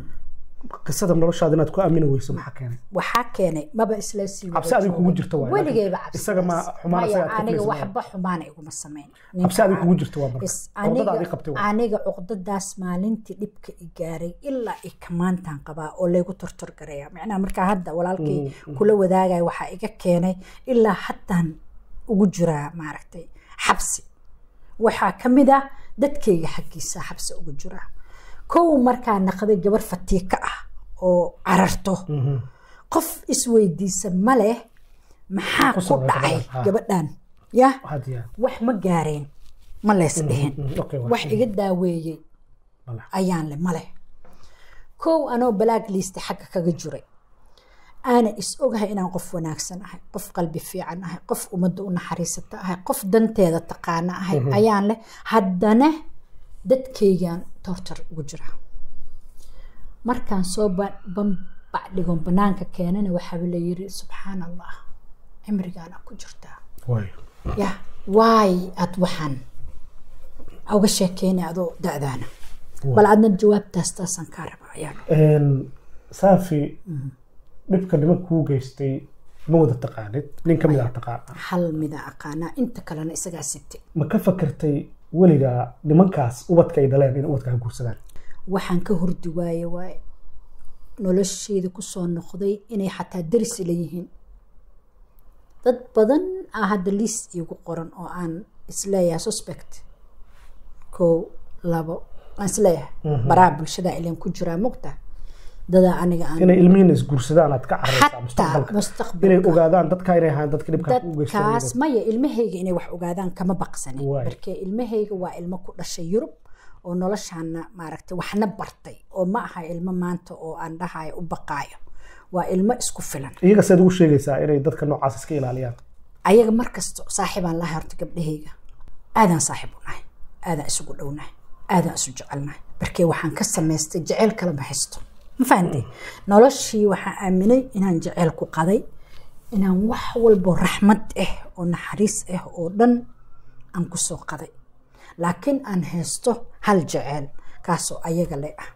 Speaker 1: qisada noloshaada inaad ku aamini weyso maxaa keenay
Speaker 4: waxaa keenay maba isla sii wada
Speaker 1: Cabsi adiga kugu
Speaker 4: joogin.
Speaker 1: jirta waay,
Speaker 4: weligeyba
Speaker 1: laakiin
Speaker 4: cabsi
Speaker 1: isaga ma xumaan isaga aad ka
Speaker 4: aniga
Speaker 1: filaysa
Speaker 4: waxba xumaana iguma samayn
Speaker 1: cabsi adiga kugu jirta waa marka
Speaker 4: Is-
Speaker 1: cordada
Speaker 4: aniga
Speaker 1: adii qabtay waa
Speaker 4: aniga cuqdadaas maalintii dhibka i gaaray ilaa i kamaantaan qabaa oo laygu tortorgaraya micnaha markaa hadda walaalkay kula wadaagaya waxaa iga keenay ilaa haddaan ugu jiraa maaragtay xabsi waxaa ka mid ah dadkayga xaggiisa xabsi ugu jiraa kow markaa naqday gabar fatiika ah oo cararto qof isweydiisa ma leh maxaa
Speaker 1: Ku
Speaker 4: ku
Speaker 1: socda
Speaker 4: dhacay
Speaker 1: gabadhan, ha.
Speaker 4: gabadhan ya
Speaker 1: had yaa
Speaker 4: wax ma gaareen ma lees dhihin
Speaker 1: mm, okay, waa.
Speaker 4: wax iga daaweeyey
Speaker 1: Male.
Speaker 4: ayaan le male kow anoo balaag liista xagga kaga jiray aana is ogahay inaan qof wanaagsan ahay qof qalbi fiican ahay qof ummadda u naxariisata ahay qof danteeda taqaana ahay ayaan leh haddana dadkaygaan tortar ugu jira markaan soo ba- bambacdhigon banaanka keenana waxaaba la yiri subxaan allah cimrigaana ku jirtaa
Speaker 1: waay
Speaker 4: ya waay aad waxaan uga sheekeynay adoo da-daana bal adna jawaabtaas taasaan kaa raba ayaan
Speaker 1: Een, saafi dhibka niman kuu geystay ma wada taqaanid nin ka mid ah taqaana
Speaker 4: hal mida aqaanaa inta kalena isagaa sitay
Speaker 1: ma ka fakertay weligaa nimankaas ubadka ay dhaleen in ubadka ka guursadaan
Speaker 4: waxaan ka hurdi waaye waaye nolosheyda kusoo noqday inay xataa daris la yihiin dad badan aa hadda liis iigu qoran oo aan isleeyahay suspect kow labo aan isleeyahay baraha bulshada ilan ku jiraa mugta dadaa aniga aan
Speaker 1: inay ilmihiina isguursadaan aad ka cararaysaa
Speaker 4: xataa
Speaker 1: mustaqbalka
Speaker 4: mustaqbalka
Speaker 1: inay ogaadaan dadka inay ahaan dadka dhibka u
Speaker 4: dadkaas
Speaker 1: geysanayeen
Speaker 4: maya ilmahayga inay wax ogaadaan kama baqsanin
Speaker 1: Waay.
Speaker 4: markee ilmahayga waa ilmo ku dhashay yurub oo noloshaana maaragtay waxna bartay oo ma aha ilmo maanta oo aan dhahayo u baqaayo waa ilmo isku filan
Speaker 1: iyaga seed ugu sheegaysaa inay dadka noocaas iska ilaaliyaan
Speaker 4: ayaga markasta saaxiibaan lahay horta gabdhahayga aadaan saaxiib u nahay aadaan isugu dhownahay aadaan isu jecelnahay markee waxaan ka samaystay jeceyl kala baxaysto ma fahantay noloshii waxaan aaminay inaan jeceyl ku qaday inaan wax walbo raxmad ah oo naxariis ah oo dhan aan ku soo qaday laakiin aan haysto hal jeceyl kaasoo ayaga le ah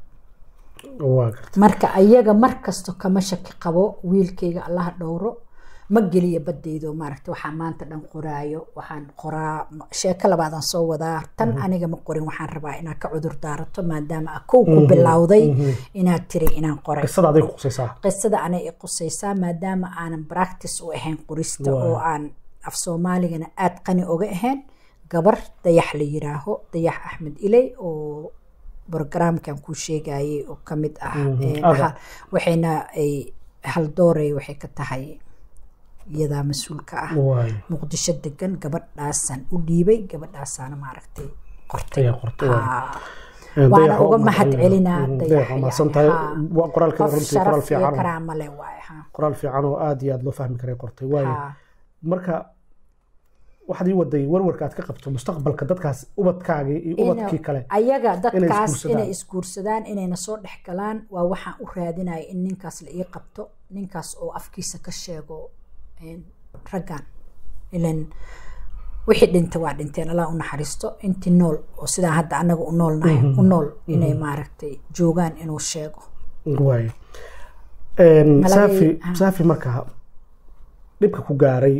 Speaker 1: waa garta
Speaker 4: marka ayaga markasto kama shaki qabo wiilkayga allaha dhowro ma geliya badaydo maaragta waxaa maanta dhan qoraayo waxaan qoraa sheeko labaadaan soo wadaa tan aniga ma qorin waxaan rabaa inaad ka cudur daarato maadaama a kow ku bilowday inaad tiri inaan qoray
Speaker 1: qisada aday ku qusaysaa
Speaker 4: qisada anay i qusaysaa maadaama aanan practice u ahayn qorista
Speaker 1: Waay.
Speaker 4: oo aan af soomaaligana aad qani oga ahayn gabar dayax la yiraaho dayax axmed iley oo programkan kuu sheegayay oo ka mid ah
Speaker 1: Mhm.
Speaker 4: Ee,
Speaker 1: Ada.
Speaker 4: ha- waxayna ay haldoorey waxay ka tahay iyadaa mas-uulka ah
Speaker 1: waay
Speaker 4: muqdisho degan gabadhaasaan u dhiibay gabadhaasaana maaragtay qortay
Speaker 1: ayaa qortay waay
Speaker 4: Haa.
Speaker 1: Ee,
Speaker 4: waana
Speaker 1: dayaxa
Speaker 4: uga
Speaker 1: u
Speaker 4: mahad celinaa
Speaker 1: Mhm,
Speaker 4: dayax
Speaker 1: dayaxa mahadsan tahay
Speaker 4: yani, haa.
Speaker 1: Waa qoraalkeeda
Speaker 4: qof
Speaker 1: runtii qoraal
Speaker 4: sharaf iyo
Speaker 1: fiican oo-
Speaker 4: karaamo leh waaye haa.
Speaker 1: qoraal fiican oo aad iyo aad loo fahmi karay qortay waayo
Speaker 4: Haa.
Speaker 1: marka waxaad ii waday warwarka aad ka qabto mustaqbalka dadkaas ubadkaagii iyo ubadkii kale
Speaker 4: ayaga dadkaas
Speaker 1: isguursadaan.
Speaker 4: inay isguursadaan inayna soo dhex galaan waa waxaan u raadinaya in ninkaas la ii qabto ninkaas oo afkiisa ka sheego een, raggan ilan wixii dhintay waa dhinteen allah u naxariisto intii nool oo sidaa hadda anaga u noolnahay u nool inay maaragtay joogaan inuu sheego
Speaker 1: waayo Een,
Speaker 4: Malagay-
Speaker 1: saafi
Speaker 4: ah.
Speaker 1: saafi markaa dhibka ku gaaray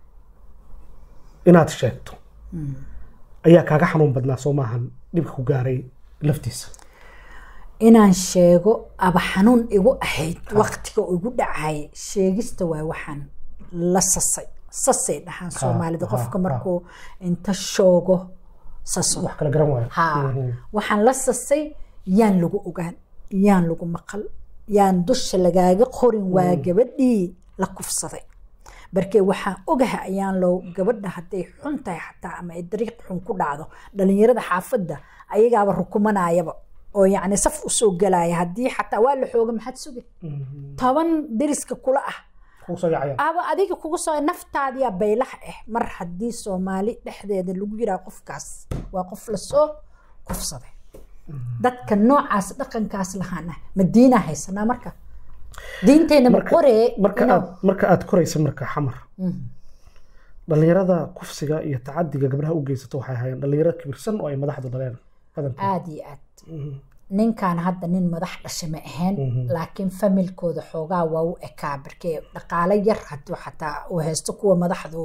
Speaker 1: inaad sheegto ayaa kaaga xanuun badnaa soo maahan dhibka ku gaaray laftiisa
Speaker 4: inaan sheego aba xanuun igu ahayd waqtiga igu dhacay sheegista waa waxaan la sasay sasay dhahaan soomaalida
Speaker 1: ha,
Speaker 4: qofka
Speaker 1: ha.
Speaker 4: markuu inta shoogo saso
Speaker 1: wax kala garan waayo
Speaker 4: haa
Speaker 1: Mhm.
Speaker 4: waxaan la sasay yaan lagu ogaan yaan lagu maqal yaan dusha lagaaga qorin waa gabadhii la kufsaday barkee waxaan ogahay ayaan loo gabadha hadday xun tahay xataa ama ay dariiq xun ku dhacdo dhalinyarada xaafadda ayagaaba rukumanayaba oo yacni saf usoo galaya haddii xataa waa la xooga maxaad sugi toban deriska kula ah
Speaker 1: Kugu soo yaacayaan.
Speaker 4: aba adiga kugu soo naftaadiya baylaha ah mar haddii soomaali dhexdeeda lagu yiraa qofkaas waa qof lasoo kufsaday dadka noocaas dhaqankaas lahaana ma diinaa haysanaa marka diinteenna ma
Speaker 1: Marka-
Speaker 4: qoree
Speaker 1: marka
Speaker 4: inuu-
Speaker 1: aad marka aad koraysa marka xamar dhalinyarada kufsiga iyo tacadiga gabdhaha u geysato waxay ahaayeen dhalinyaro kibirsan oo ay madaxdu dhaleen badankood
Speaker 4: aada iyo aad ninkan hadda nin madax dhasha ma ahayn laakiin familkooda xoogaa waa u ekaa barkee dhaqaale yar hadduu xataa uu haysto kuwa madaxdu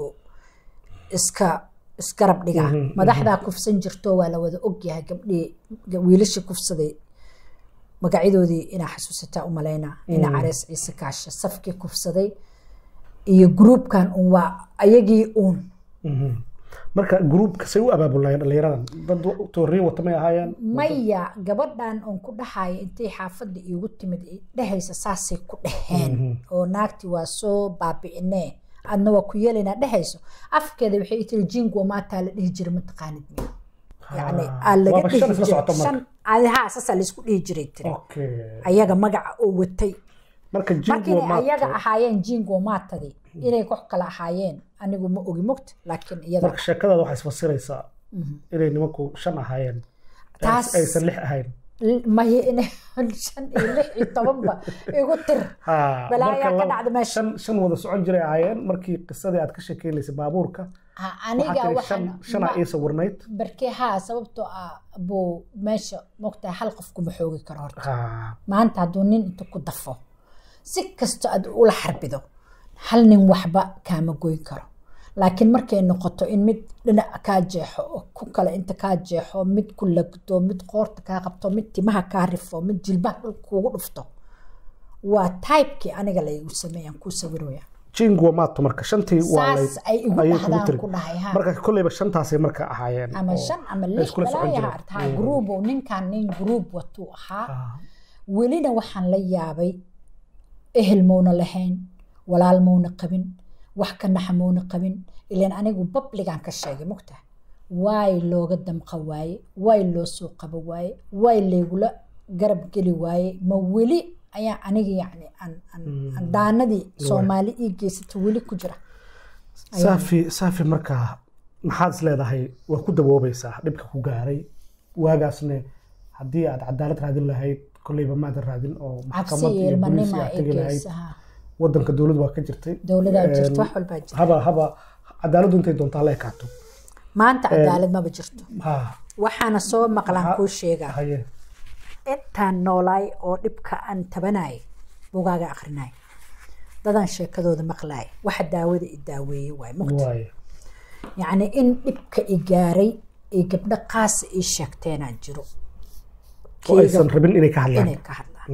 Speaker 4: iska isgarab dhigaa madaxdaa kufsan jirto waa la wada ogyahay gabdhii wiilashii kufsaday magacyadoodii inaa xasuusataa u malaynaa ina carees ciise kaasha safkii kufsaday iyo gruubkan un waa ayagii uun
Speaker 1: Mhm. marka gruubka say u abaabulnayeen dhalinyaradan dad tooriye wata may ahaayeen
Speaker 4: maya gabadhan oon ku dhahayo intay xaafadda iigu timid i dhehaysa saasay ku dhaheen oo naagti waa soo baabi'inee adna waa ku yeelaynaa dhehayso afkeeda waxay i tiri jingo maataa la dhihi jiray mataqaanid miya yani aa laga
Speaker 1: waaba
Speaker 4: dhihi
Speaker 1: shan isla
Speaker 4: jiray
Speaker 1: socota marka.
Speaker 4: shan adi haa saasaa laysku dhihi jiray tiri
Speaker 1: okay
Speaker 4: ayaga magaca oo watay
Speaker 1: marka
Speaker 4: marka
Speaker 1: jingo
Speaker 4: inay ayaga ahaayeen jingo maatadii inay koox kale ahaayeen anigu ma ogi mogta laakiin iyada
Speaker 1: marka sheekadaada waxay isfasiraysaa inay nimanku shan ahaayeen
Speaker 4: Taas-
Speaker 1: aysan lix ahayn
Speaker 4: maye inay shan iyo lix iyo tobanba igu tir
Speaker 1: Ha,
Speaker 4: balaayaa
Speaker 1: marka
Speaker 4: ka
Speaker 1: lab-
Speaker 4: dhacda meesha
Speaker 1: shan shan wada socon jiray ahaayeen markii qisadii aad ka sheekeynaysay baabuurka
Speaker 4: Ha,
Speaker 1: waxaa
Speaker 4: aniga
Speaker 1: tiri
Speaker 4: waxaan
Speaker 1: shan shanaa ii sawirnayd
Speaker 4: barkee haa sababtoo ah buu meesha mogtahay hal qof kuma xoogi karo horta
Speaker 1: Ha,
Speaker 4: maanta hadduu nin inta ku dafo si kasto aad ula xarbido hal nin waxba kaama goyn karo laakiin markay noqoto in mid dhinac kaa jeexo oo ku kale inta kaa jeexo mid ku lagdo mid qoorta kaa qabto mid timaha kaa rifo mid jilbaha dhulka kugu dhufto waa taybkii aniga laygu sameeyaan kuu sawiraya
Speaker 1: jingo maato marka shantii waa
Speaker 4: saas ay igu
Speaker 1: ayay kugu
Speaker 4: dhahdaan
Speaker 1: tiri
Speaker 4: ku dhahay ha
Speaker 1: marka kolleyba shantaasay marka ahaayeen
Speaker 4: ama
Speaker 1: oo
Speaker 4: shan ama
Speaker 1: ay
Speaker 4: lix
Speaker 1: iskula socon
Speaker 4: balaayaha
Speaker 1: jireen.
Speaker 4: artaa gruub oo ninkan nin gruub watuu ahaa
Speaker 1: Ah,
Speaker 4: welina waxaan la yaabay ehel mowna lahayn walaal mowna qabin wax ka naxa mowna qabin ilaan anigu babligaan ka sheegay mugta waay looga damqa waaye waay loo soo qabo waaye waay laygula garab geli waaye ma weli ayaa aniga yacni aan aan- aan daanadii soomaali ii geysata weli ku jira
Speaker 1: saafi saafi markaa maxaad is leedahay waa ku daboobaysaa dhibka ku gaaray waagaasne haddii aad cadaalad raadin lahayd kolleyba maadan raadin oo
Speaker 4: cabsi
Speaker 1: maxkamad
Speaker 4: iyo
Speaker 1: iyo booliis
Speaker 4: ilmanima
Speaker 1: aad
Speaker 4: i
Speaker 1: tegi lahayd
Speaker 4: geysaha
Speaker 1: wadanka dowlad waa ka jirtay
Speaker 4: dowladaa
Speaker 1: Een,
Speaker 4: jirta wax walbaa jirta
Speaker 1: haba haba cadaaladdu intay doontaa la ekaato
Speaker 4: maanta cadaalad maba jirto
Speaker 1: ha
Speaker 4: waxaana soo maqlaan kuu sheegaa
Speaker 1: haye
Speaker 4: intaan noolaay oo dhibka aan tabanay bugaaga akrinay dadaan sheekadooda maqlaay waxa daawada i daaweeye waay mugta
Speaker 1: waaye
Speaker 4: yacni in dhibka i gaaray ay gabdho qaasa ii sheegteenaan jiro
Speaker 1: oo aysan rabin inay ka hadlaan
Speaker 4: inay ka hadlaan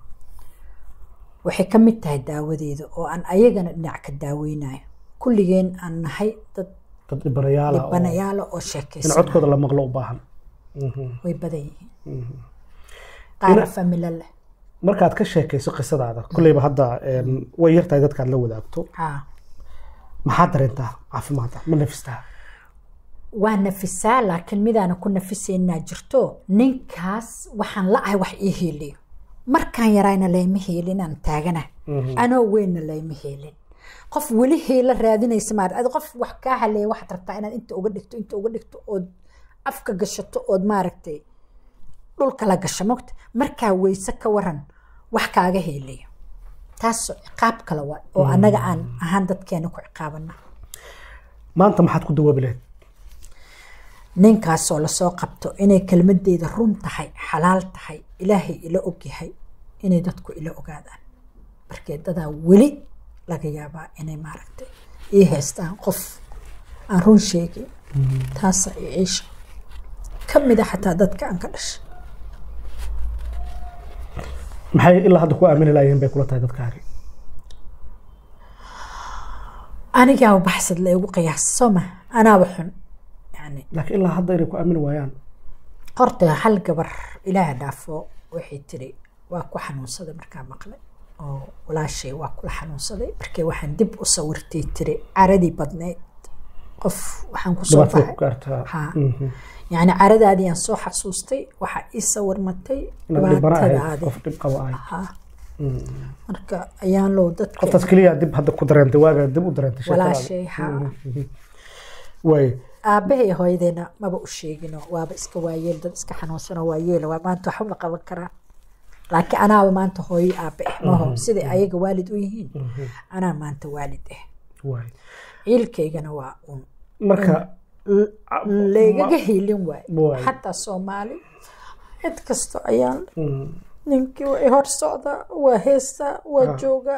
Speaker 4: waxay ka mid tahay daawadeeda oo aan ayagana dhinac ka daaweynayo kulligeen aan nahay dad
Speaker 1: dad dhibanayaala oo
Speaker 4: dhibanayaala oo
Speaker 1: in
Speaker 4: sheekaysan
Speaker 1: codkooda la maqlo u baahan
Speaker 4: way badan yihiin qaara familo leh
Speaker 1: markaad ka sheekayso qisadaada kolleyba hadda een, way yartahay dadkaad la wadaagto
Speaker 4: haa
Speaker 1: maxaad dareentaa caafimaadda ma nafistaa
Speaker 4: waa nafisaa laakiin midaana ku nafisaynaa jirto ninkaas waxaan la ahay wax ii heeliyo markaan yarayna layma heelin aan taagana anoo weynna layma heelin qof weli heela raadinaysa maar adi qof wax kaa haleeya waxaad rabtaa inaad inta uga dhigto inta uga dhigto ood afka gashato ood maaragtay dhulka la gasho mogta markaa weyse ka waran wax kaaga heelayo taas ciqaab kale waa oo annaga aan ahaan dadkeena ku ciqaabana
Speaker 1: maanta maxaad ku dawaabi lahayd
Speaker 4: ninkaasoo lasoo qabto inay kelmadeeda run tahay xalaal tahay ilaahay ila ogyahay inay dadku ila ogaadaan markee dadaa weli laga yaabaa inay maaragtay ii haystaan qof aan run sheegin taasa i ciisha ka mid a xataa dadka aan ka dhashay
Speaker 1: maxay ilaa hadda ku aamini laayeen bay kula tahay dadkaagi
Speaker 4: anigaa baxsad la igu qiyaasa soo ma anaaba xun yani
Speaker 1: laakiin ilaa hadda inay ku aamini waayaan
Speaker 4: horta hal gabar ilaaha dhaafo waxay tiri waa ku xanuunsaday markaa maqlay oo walaashay waa kula xanuunsaday markee waxaan dib u sawirtay tiri caradii badneyd qof waxaan kusoo
Speaker 1: dhibaatada ku
Speaker 4: baxay
Speaker 1: gaartaa
Speaker 4: Ha.
Speaker 1: Mhm.
Speaker 4: yacni caradaadii aan soo xasuustay waxaa ii sawirmatay
Speaker 1: inaad dhibana ahayd
Speaker 4: dhibaatadaadii
Speaker 1: qof dhib qaba ahayd
Speaker 4: Ha. marka ayaan low dadka
Speaker 1: qoftaas keliya dib hadda ku dareentay waagaa dib u dareentay sheekadaada.
Speaker 4: walaashay ha
Speaker 1: waay
Speaker 4: aabahay hooyadeena maba u sheegino waaba iska waayeel dad iska xanuunsano waayeela waa maanta waxba ma qaban karaan laakiin anaaba maanta hooyo aabe ah maho siday ayaga waalid u yihiin anaa maanta waalid ah
Speaker 1: waay
Speaker 4: ciilkaygana waa un
Speaker 1: marka
Speaker 4: laygaga hiilin waay
Speaker 1: Waay.
Speaker 4: xataa soomaali cid kasta ayaan
Speaker 1: mm,
Speaker 4: ninkii way hor socdaa waa heestaa waa joogaa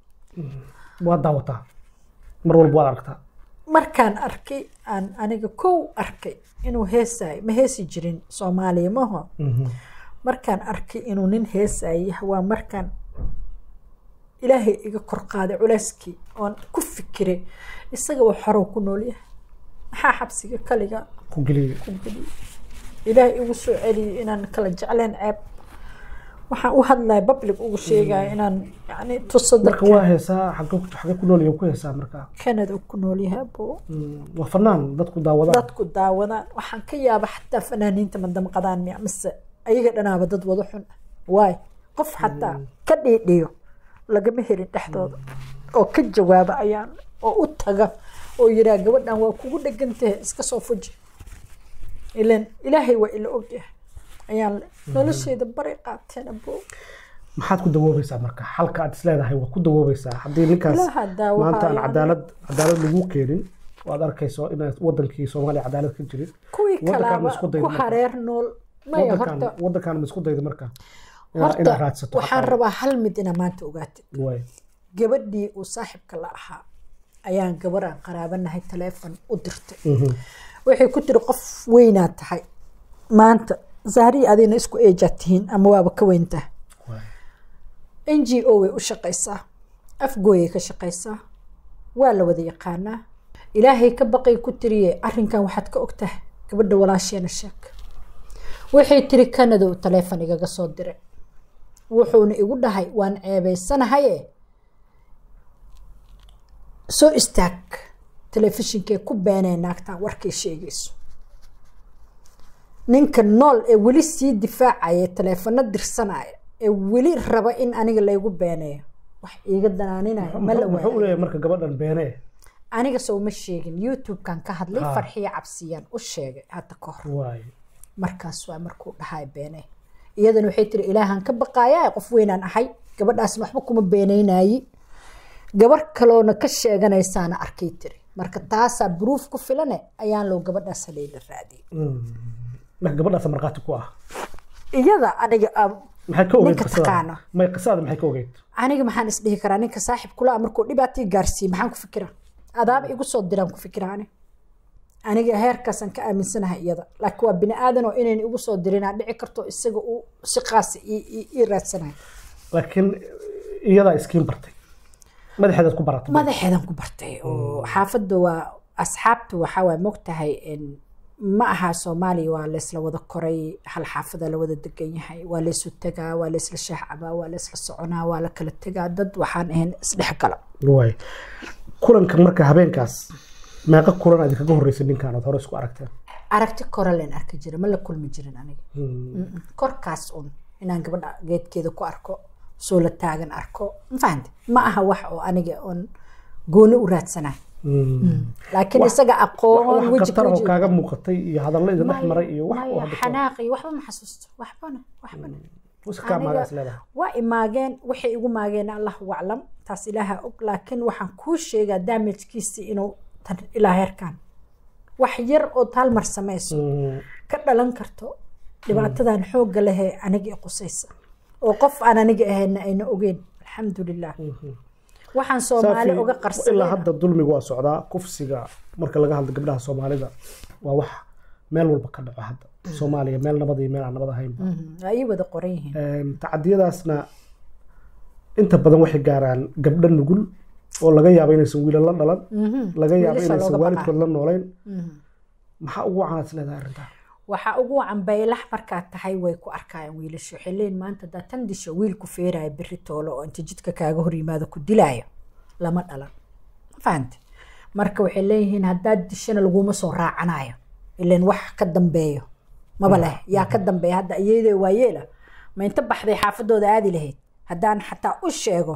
Speaker 1: waad daawataa mar walba waad aragtaa
Speaker 4: markaan arkay aan aniga kow arkay inuu heesaayo ma heesi jirin soomaaliya maho markaan arkay inuu nin heesaayo waa markaan ilaahay iga kor qaaday culeyskii oon ku fikiray isaga waa xorow ku nool yahay maxaa xabsiga kaliga
Speaker 1: ku geliya
Speaker 4: ku geliyey ilaahay igu soo celiyey inaan kala jecleen ceeb waxaan u hadlaya public ugu sheegaya inaan yani tuso
Speaker 1: marka
Speaker 4: dadka
Speaker 1: waa heesaa xagee xagee ku nool yahay ku heesaa marka
Speaker 4: canada ku nool yahay boo
Speaker 1: Mm, waa fanaan dadku daawadaan
Speaker 4: dadku daawadaan waxaan ka yaaba xataa fanaaniinta madamqadaan miya mise ayaga dhanaaba dad wada xun ah waay qof xataa ka dhiidhiyo lagama helin dhexdooda oo ka jawaaba ayaan oo u taga oo yiraa gabadhan waa kugu dhegantahe iska soo fuji ilan ilaahay waa ila ogyahay ayaan le nolosheeda bari qaateen aboo
Speaker 1: maxaad ku dawoobaysaa marka xalka aad isleedahay waa ku dawoobaysaa haddii ninkaas
Speaker 4: Ilaaha daawo
Speaker 1: maanta aan
Speaker 4: haya.
Speaker 1: cadaalad cadaalad lagu keenin waad arkayso inay wadankii soomaaliya cadaalad ka jirin
Speaker 4: kuwii
Speaker 1: Waddankaan
Speaker 4: kalaaba
Speaker 1: ma isku daydo
Speaker 4: ku
Speaker 1: marka.
Speaker 4: hareer nool maya
Speaker 1: wadankan
Speaker 4: horta
Speaker 1: wadankan ma isku daydo marka Inaad- inaad
Speaker 4: horta
Speaker 1: raadsato
Speaker 4: waxaan
Speaker 1: xaqaaga.
Speaker 4: rabaa hal mid inaa maanta ogaatid
Speaker 1: waay
Speaker 4: gabadhii uu saaxiibka la ahaa ayaan gabar aan qaraabanahay taleefon u dirtay waxay ku tiri qof weynaad tahay maanta zahri adina isku eejaad tihiin ama waaba ka weyntaa
Speaker 1: waay
Speaker 4: n g o way u shaqaysaa afgooyay ka shaqaysaa waa la wada yaqaanaa ilaahay ka baqay ku tiriye arrinkan waxaad ka ogtahay gabadha walaasheena sheeg waxay tiri kanada uu taleefon igaga soo diray wuxuuna igu dhahay waan ceebaysanahaye soo istaag telefishinkee ku beenee naagtaa warkay sheegayso ninka nool ee weli sii difaacaya taleefano dirsanaya ee weli raba in aniga laygu beeneeyo wax iiga danaaninaya ma la
Speaker 1: muxuu u
Speaker 4: waayo
Speaker 1: leeyahay marka gabadhan beenee
Speaker 4: aniga soo ma sheegin youtube-kan ka hadlay
Speaker 1: Ah.
Speaker 4: farxiyo cabsiyaan u sheegay hadda ka hor
Speaker 1: waay
Speaker 4: markaas waa markuu dhahay beene iyadana waxay tiri ilaahan ka baqaaya qof weynaan ahay gabadhaasna waxba kuma beenaynayi gabar kaloona ka sheeganaysaana arkay tiri marka taasaa bruuf ku filane ayaan loo gabadhaas halayla raadiyay
Speaker 1: marka gabadhaas markhaati ku ah
Speaker 4: iyada aniga ah,
Speaker 1: maxay ka ogeyd
Speaker 4: Ninka
Speaker 1: qisada
Speaker 4: taqaano.
Speaker 1: may qisada maxay ka ogeyd
Speaker 4: aniga maxaan isdhihi karaa ninka saaxib kula markuu dhibaatii gaarsiiyey maxaan ku fikiraa adaaba igu soo diraan ku fikiraa ani aniga heerkaasaan ka aaminsanahay iyada laakiin waa bini aadan oo inayn igu soo dirinaa dhici karto isaga uu si qaasa ii- ii ii raadsanayo
Speaker 1: laakiin iyadaa iskiin bartay madaxeedaad ku baratay
Speaker 4: madaxeedan ku bartay oo xaafadda waa asxaabtu waxaa waay mogtahay in ma aha soomaaliya waa laysla wada koray hal xaafada la wada degan yahay waa laysu tegaa waa laysla shaacabaa waa laysla soconaa waa la kala tegaa dad waxaan ahayn isdhexgala
Speaker 1: waay kulanka marka habeenkaas meeqa kulan aad kaga horreysay ninkan aad hore isku aragteen
Speaker 4: aragti kore leen arki jira ma la kulmi jirin aniga Mm-mm. korkaas un inaan gabadha geedkeeda ku arko soo la taagan arko ma fahamte ma aha wax oo aniga oon gooni u raadsanayo laakiin isaga aqoon
Speaker 1: wax
Speaker 4: weji
Speaker 1: khatar oo
Speaker 4: weji
Speaker 1: kaaga muuqatay iyo hadallo idin dhex maray iyo wax oo
Speaker 4: maya
Speaker 1: hadda ka-
Speaker 4: xanaaq iyo waxba ma xasuusto waxbana waxbana
Speaker 1: Wis kaa
Speaker 4: Aniga-
Speaker 1: magaas leedahay
Speaker 4: waa imaageen waxay igu maageen allahu aclam taas ilaaha og laakiin waxaan kuu sheegaa damajkiisii inuu tan ilaa heerkan wax yar oo taalmar samayso
Speaker 1: Mm,
Speaker 4: ka dhalan karto dhibaatadan xoogga lehee aniga i qusaysa oo qof aan aniga ahayna ayna ogeyn alxamdulilah waxaan soomaali
Speaker 1: Saafi,
Speaker 4: uga
Speaker 1: ilaa
Speaker 4: qarsaday
Speaker 1: hadda dulmigu waa socdaa kufsiga marka laga hadlo gabdhaha soomaalida waa wax meel walba ka dhaco hadda soomaaliya meel nabad iyo meel aan nabad ahaynba
Speaker 4: waa ii wada qoran yihiin
Speaker 1: Een, tacadiyadaasna inta badan waxay gaaraan gabdho nugul oo laga yaabo inaysan wiilal la dhalan laga yaabo
Speaker 4: Wiilasha
Speaker 1: inaysan
Speaker 4: looga
Speaker 1: waalidkood la noolayn maxaa ugu wacan aad leedahay arrintaa
Speaker 4: waxaa ugu wacan baylax markaad tahay way ku arkayaan wiilasha waxay leeyihin maanta haddaa tan disho wiilku feeraya berri toolo oo inta jidka kaaga hor yimaado ku dilaayo lama dhalan ma fahante marka waxay leeyihiin haddaad dishana laguma soo raacanayo ilan wax ka dambeeyo maba leh yaa ka dambeeya hadda iyadee waayeela ma inta baxday xaafadooda aadi lahayd haddaan xataa u sheego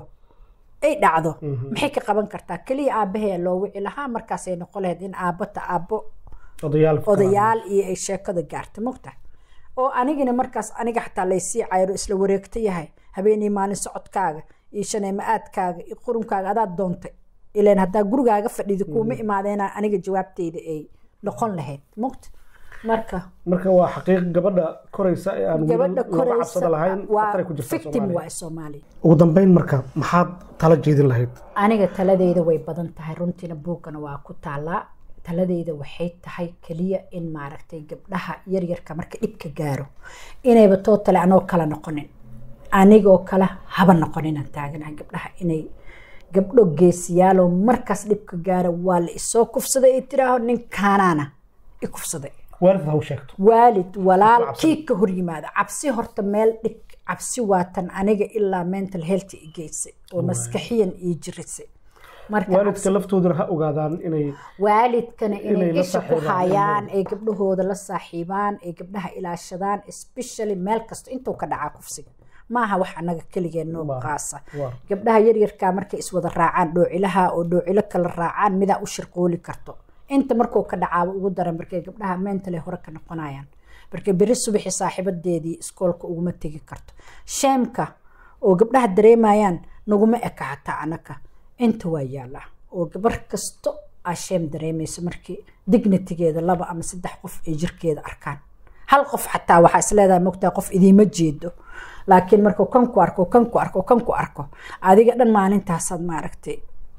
Speaker 4: ay dhacdo maxay ka qaban kartaa keliya aabahee loo wici lahaa markaasay noqon lahayd in aabbata aabbo
Speaker 1: odayaal
Speaker 4: odayaal iyo ay sheekada gaarta mogta oo anigina markaas aniga xataa laysii cayro isla wareegta yahay habeenii maalin socodkaaga iyo shaneema-aadkaaga iyo qurunkaaga adaad doontay ilan haddaa gurigaaga fadhida kuuma imaadeena aniga jawaabteyda ay noqon lahayd mogta marka
Speaker 1: marka waa xaqiiq gabadha koraysa ee aan wiilal
Speaker 4: gabadha
Speaker 1: looga
Speaker 4: koraysa
Speaker 1: cabsada lahayn
Speaker 4: waa
Speaker 1: khatar ay ku jirtaa
Speaker 4: victim
Speaker 1: Soomaaliya.
Speaker 4: waa soomaaliya
Speaker 1: ugu dambeyn marka maxaad tala jeedin lahayd
Speaker 4: aniga taladeyda way badan tahay runtiina buugana waa ku taalaa taladeyda waxay tahay keliya in maaragtay gabdhaha yaryarka marka dhibka gaaro inayba tootale anoo kala noqonin anigoo kale haba noqoninaan taaganahay gabdhaha inay gabdho geesiyaaloo markaas dhibka gaara waa la isoo kufsaday ay tiraaho ninkaanaana i kufsaday
Speaker 1: waalid ha u sheegto
Speaker 4: waalid walaal
Speaker 1: cabsi.
Speaker 4: kii ka hor yimaada cabsi horta meel dhig cabsi waatan aniga ilaa mental health i geysay oo maskaxiyan ii jirisay marka
Speaker 1: waalidka laftooduna ha ogaadaan inay
Speaker 4: waalidkana
Speaker 1: Inay
Speaker 4: inay
Speaker 1: la
Speaker 4: isha ku
Speaker 1: saaxiibaan
Speaker 4: hayaan ay gabdhahooda la saaxiibaan ay gabdhaha ilaashadaan especially meel kasta intuu ka dhacaa kufsiga maaha wax annaga keligeen noo
Speaker 1: Waa.
Speaker 4: qaasa
Speaker 1: waa
Speaker 4: gabdhaha yaryarkaa markay iswada raacaan dhoocilaha oo dhoocilo kala raacaan midaa u shirqooli karto inta markuu ka dhacaaba ugu daran markay gabdhaha mentale hore ka noqonayaan markay beri subaxi saaxiibadeedii iskoolka uguma tegi karto sheemka oo gabdhaha dareemayaan naguma eka xataa anaka inta waa yaallaa oo gabar kasto aa sheem dareemayso markii dignitigeeda laba ama saddex qof ay jirkeeda arkaan hal qof xataa waxaa isleedahay mogtaa qof idiima jeedo laakiin markuu kan ku arko kan ku arko kan ku arko adiga dhan maalintaasaad maaragtay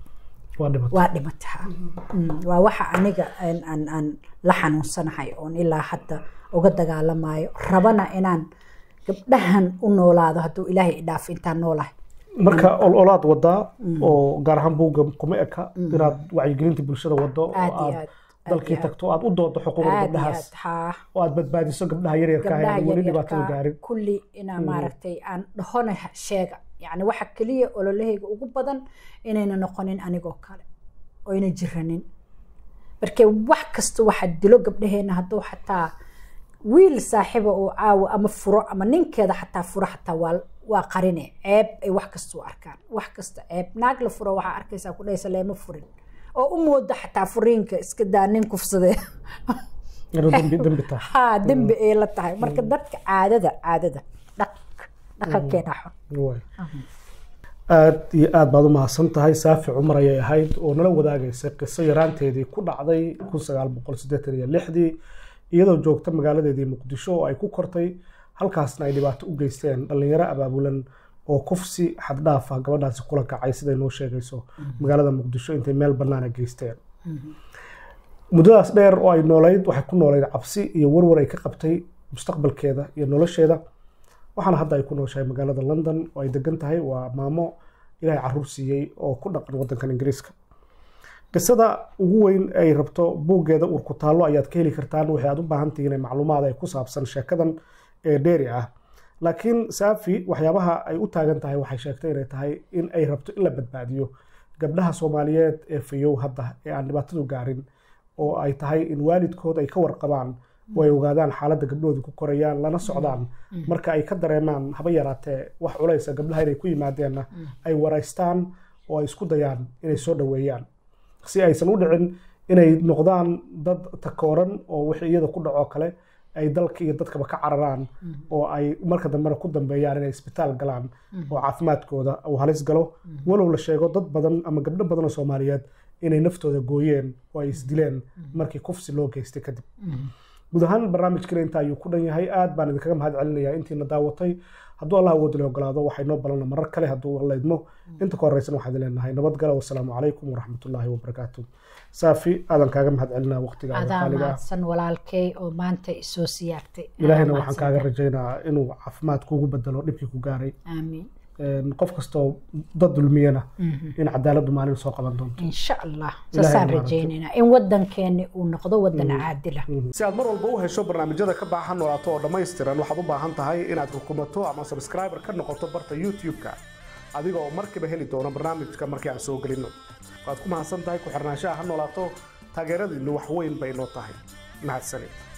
Speaker 1: waa dhimatay
Speaker 4: waa dhimataa Mm, waa waxa aniga aan- aan aan la xanuunsanahay oon ilaa hadda uga dagaalamayo rabana inaan gabdhahan u noolaado hadduu ilaahay idhaafo intaan noolahay
Speaker 1: marka ololaad wadaa oo gaar ahaan buugga kuma eka inaad wacyigelinta bulshada wado oo
Speaker 4: aad iyo
Speaker 1: aad
Speaker 4: aad
Speaker 1: dalkii
Speaker 4: aad
Speaker 1: tagto aad u doodo xuquuqda
Speaker 4: aad iyo
Speaker 1: gabdhahaas
Speaker 4: aad haa
Speaker 1: oo aad badbaadiso gabdhaha yaryarka ah
Speaker 4: gabdhaha
Speaker 1: ee weli dhibaatada
Speaker 4: yaryarka
Speaker 1: gaarin
Speaker 4: kulli inaa maaragtay aan dhahona sheega yacni waxa keliya ololahayga ugu badan inayna noqonin anigoo kale oyna jiranin marka wax kasta waxa dilo gabdhaheena hadduu xataa wiil saaxiiba oo caawa ama furo ama ninkeeda xataa furo xataa waa waa qarine ceeb ay wax kasta u arkaan wax kasta ceeb naag la furo waxaa arkaysaa ku dhaysa leema furin oo u mooda xataa furiinka iska daa nin kufsadee
Speaker 1: inuu dembi dembi tahay
Speaker 4: haa dembi ay la tahay marka dadka caadada caadada dhaq dhaqankeena xun
Speaker 1: Waay. aad iyo aad baad u mahadsan tahay saafi cumar ayay ahayd oo nala wadaagaysay qiso yaraanteedii ku dhacday kun sagaal boqol siddeetan iyo lixdii iyadoo joogta magaaladeedii muqdisho oo ay ku kortay halkaasna ay dhibaato u geysteen dhallinyaro abaabulan oo kufsi xaddhaaf ah gabadhaasi kula kacay siday noo sheegayso magaalada muqdisho intay meel bannaana geysteen muddadaas dheer oo ay noolayd waxay ku noolayd cabsi iyo warwar ay ka qabtay mustaqbalkeeda iyo nolosheeda waxaana hadda ay ku nooshahay magaalada london oo ay degan tahay waa maamo ilaahay caruur siiyey oo ku dhaqan wadankan ingiriiska qisada ugu weyn ay rabto buuggeeda uur ku taallo ayaad ka heli kartaan waxay aad u baahan tihiin macluumaad ay ku saabsan sheekadan ee dheeri ah laakiin saafi waxyaabaha ay u taagan tahay waxay sheegtay inay tahay in ay rabto in la badbaadiyo gabdhaha soomaaliyeed ee fayow hadda ee aan dhibaatadu gaarin oo ay tahay in waalidkood ay ka warqabaan oo ay ogaadaan xaaladda gabdhahooda ku korayaan lana socdaan marka ay ka dareemaan haba yaraatee wax culaysa gabdhaha inay ku yimaadeenna ay waraystaan oo ay isku dayaan inay soo dhoweeyaan si aysan u dhicin inay noqdaan dad takooran oo wixii iyada ku dhaco kale ay dalka iyo dadkaba ka cararaan oo ay marka dambena ku dambeeyaan inay isbitaal galaan oo caafimaadkooda uu halis galo walow la sheego dad badan ama gabdho badan oo soomaaliyeed inay naftooda gooyeen oo ay isdileen markii kufsi loo geystay kadib guud ahaan barnaamijkana inta ayuu ku dhan yahay aad baan idinkaga mahad celinayaa intiina daawatay hadduu allah awood la ogolaado waxay noo balana marar kale hadduu alla idmo inta ka horeysan waxaad leenahay nabadgala wasalaamu calaykum waraxmatullaahi wabarakaatu saafi aadan kaaga mahad celinaa waqtiga
Speaker 4: adaa
Speaker 1: qaaliga ah
Speaker 4: mahadsan walaalkay oo maanta isoo siyaartay
Speaker 1: ilaahayna
Speaker 4: Adaa
Speaker 1: waxaan
Speaker 4: mahadsan.
Speaker 1: kaaga rajaynaa inuu caafimaad kuugu bedelo dhibkii ku gaaray
Speaker 4: aamiin
Speaker 1: Een, qof kastoo dad dulmiyana in cadaaladdu maalin soo qaban doonto
Speaker 4: insha allah
Speaker 1: Ilaahay
Speaker 4: saasaan
Speaker 1: maaragtay.
Speaker 4: rajaynaynaa in wadankeeni uu noqdo wadan caadila
Speaker 1: si aad mar walba u hesho barnaamijyada ka baahan noolaato oo dhammaystiran waxaad u baahan tahay inaad rukumato ama subscriber ka noqoto barta youtube-ka adiga oo markiiba heli doona barnaamijka markii aan soo gelinno waad ku mahadsan tahay ku xirnaanshaha ha noolaato taageeradiinnu wax weyn bay noo tahay mahadsanid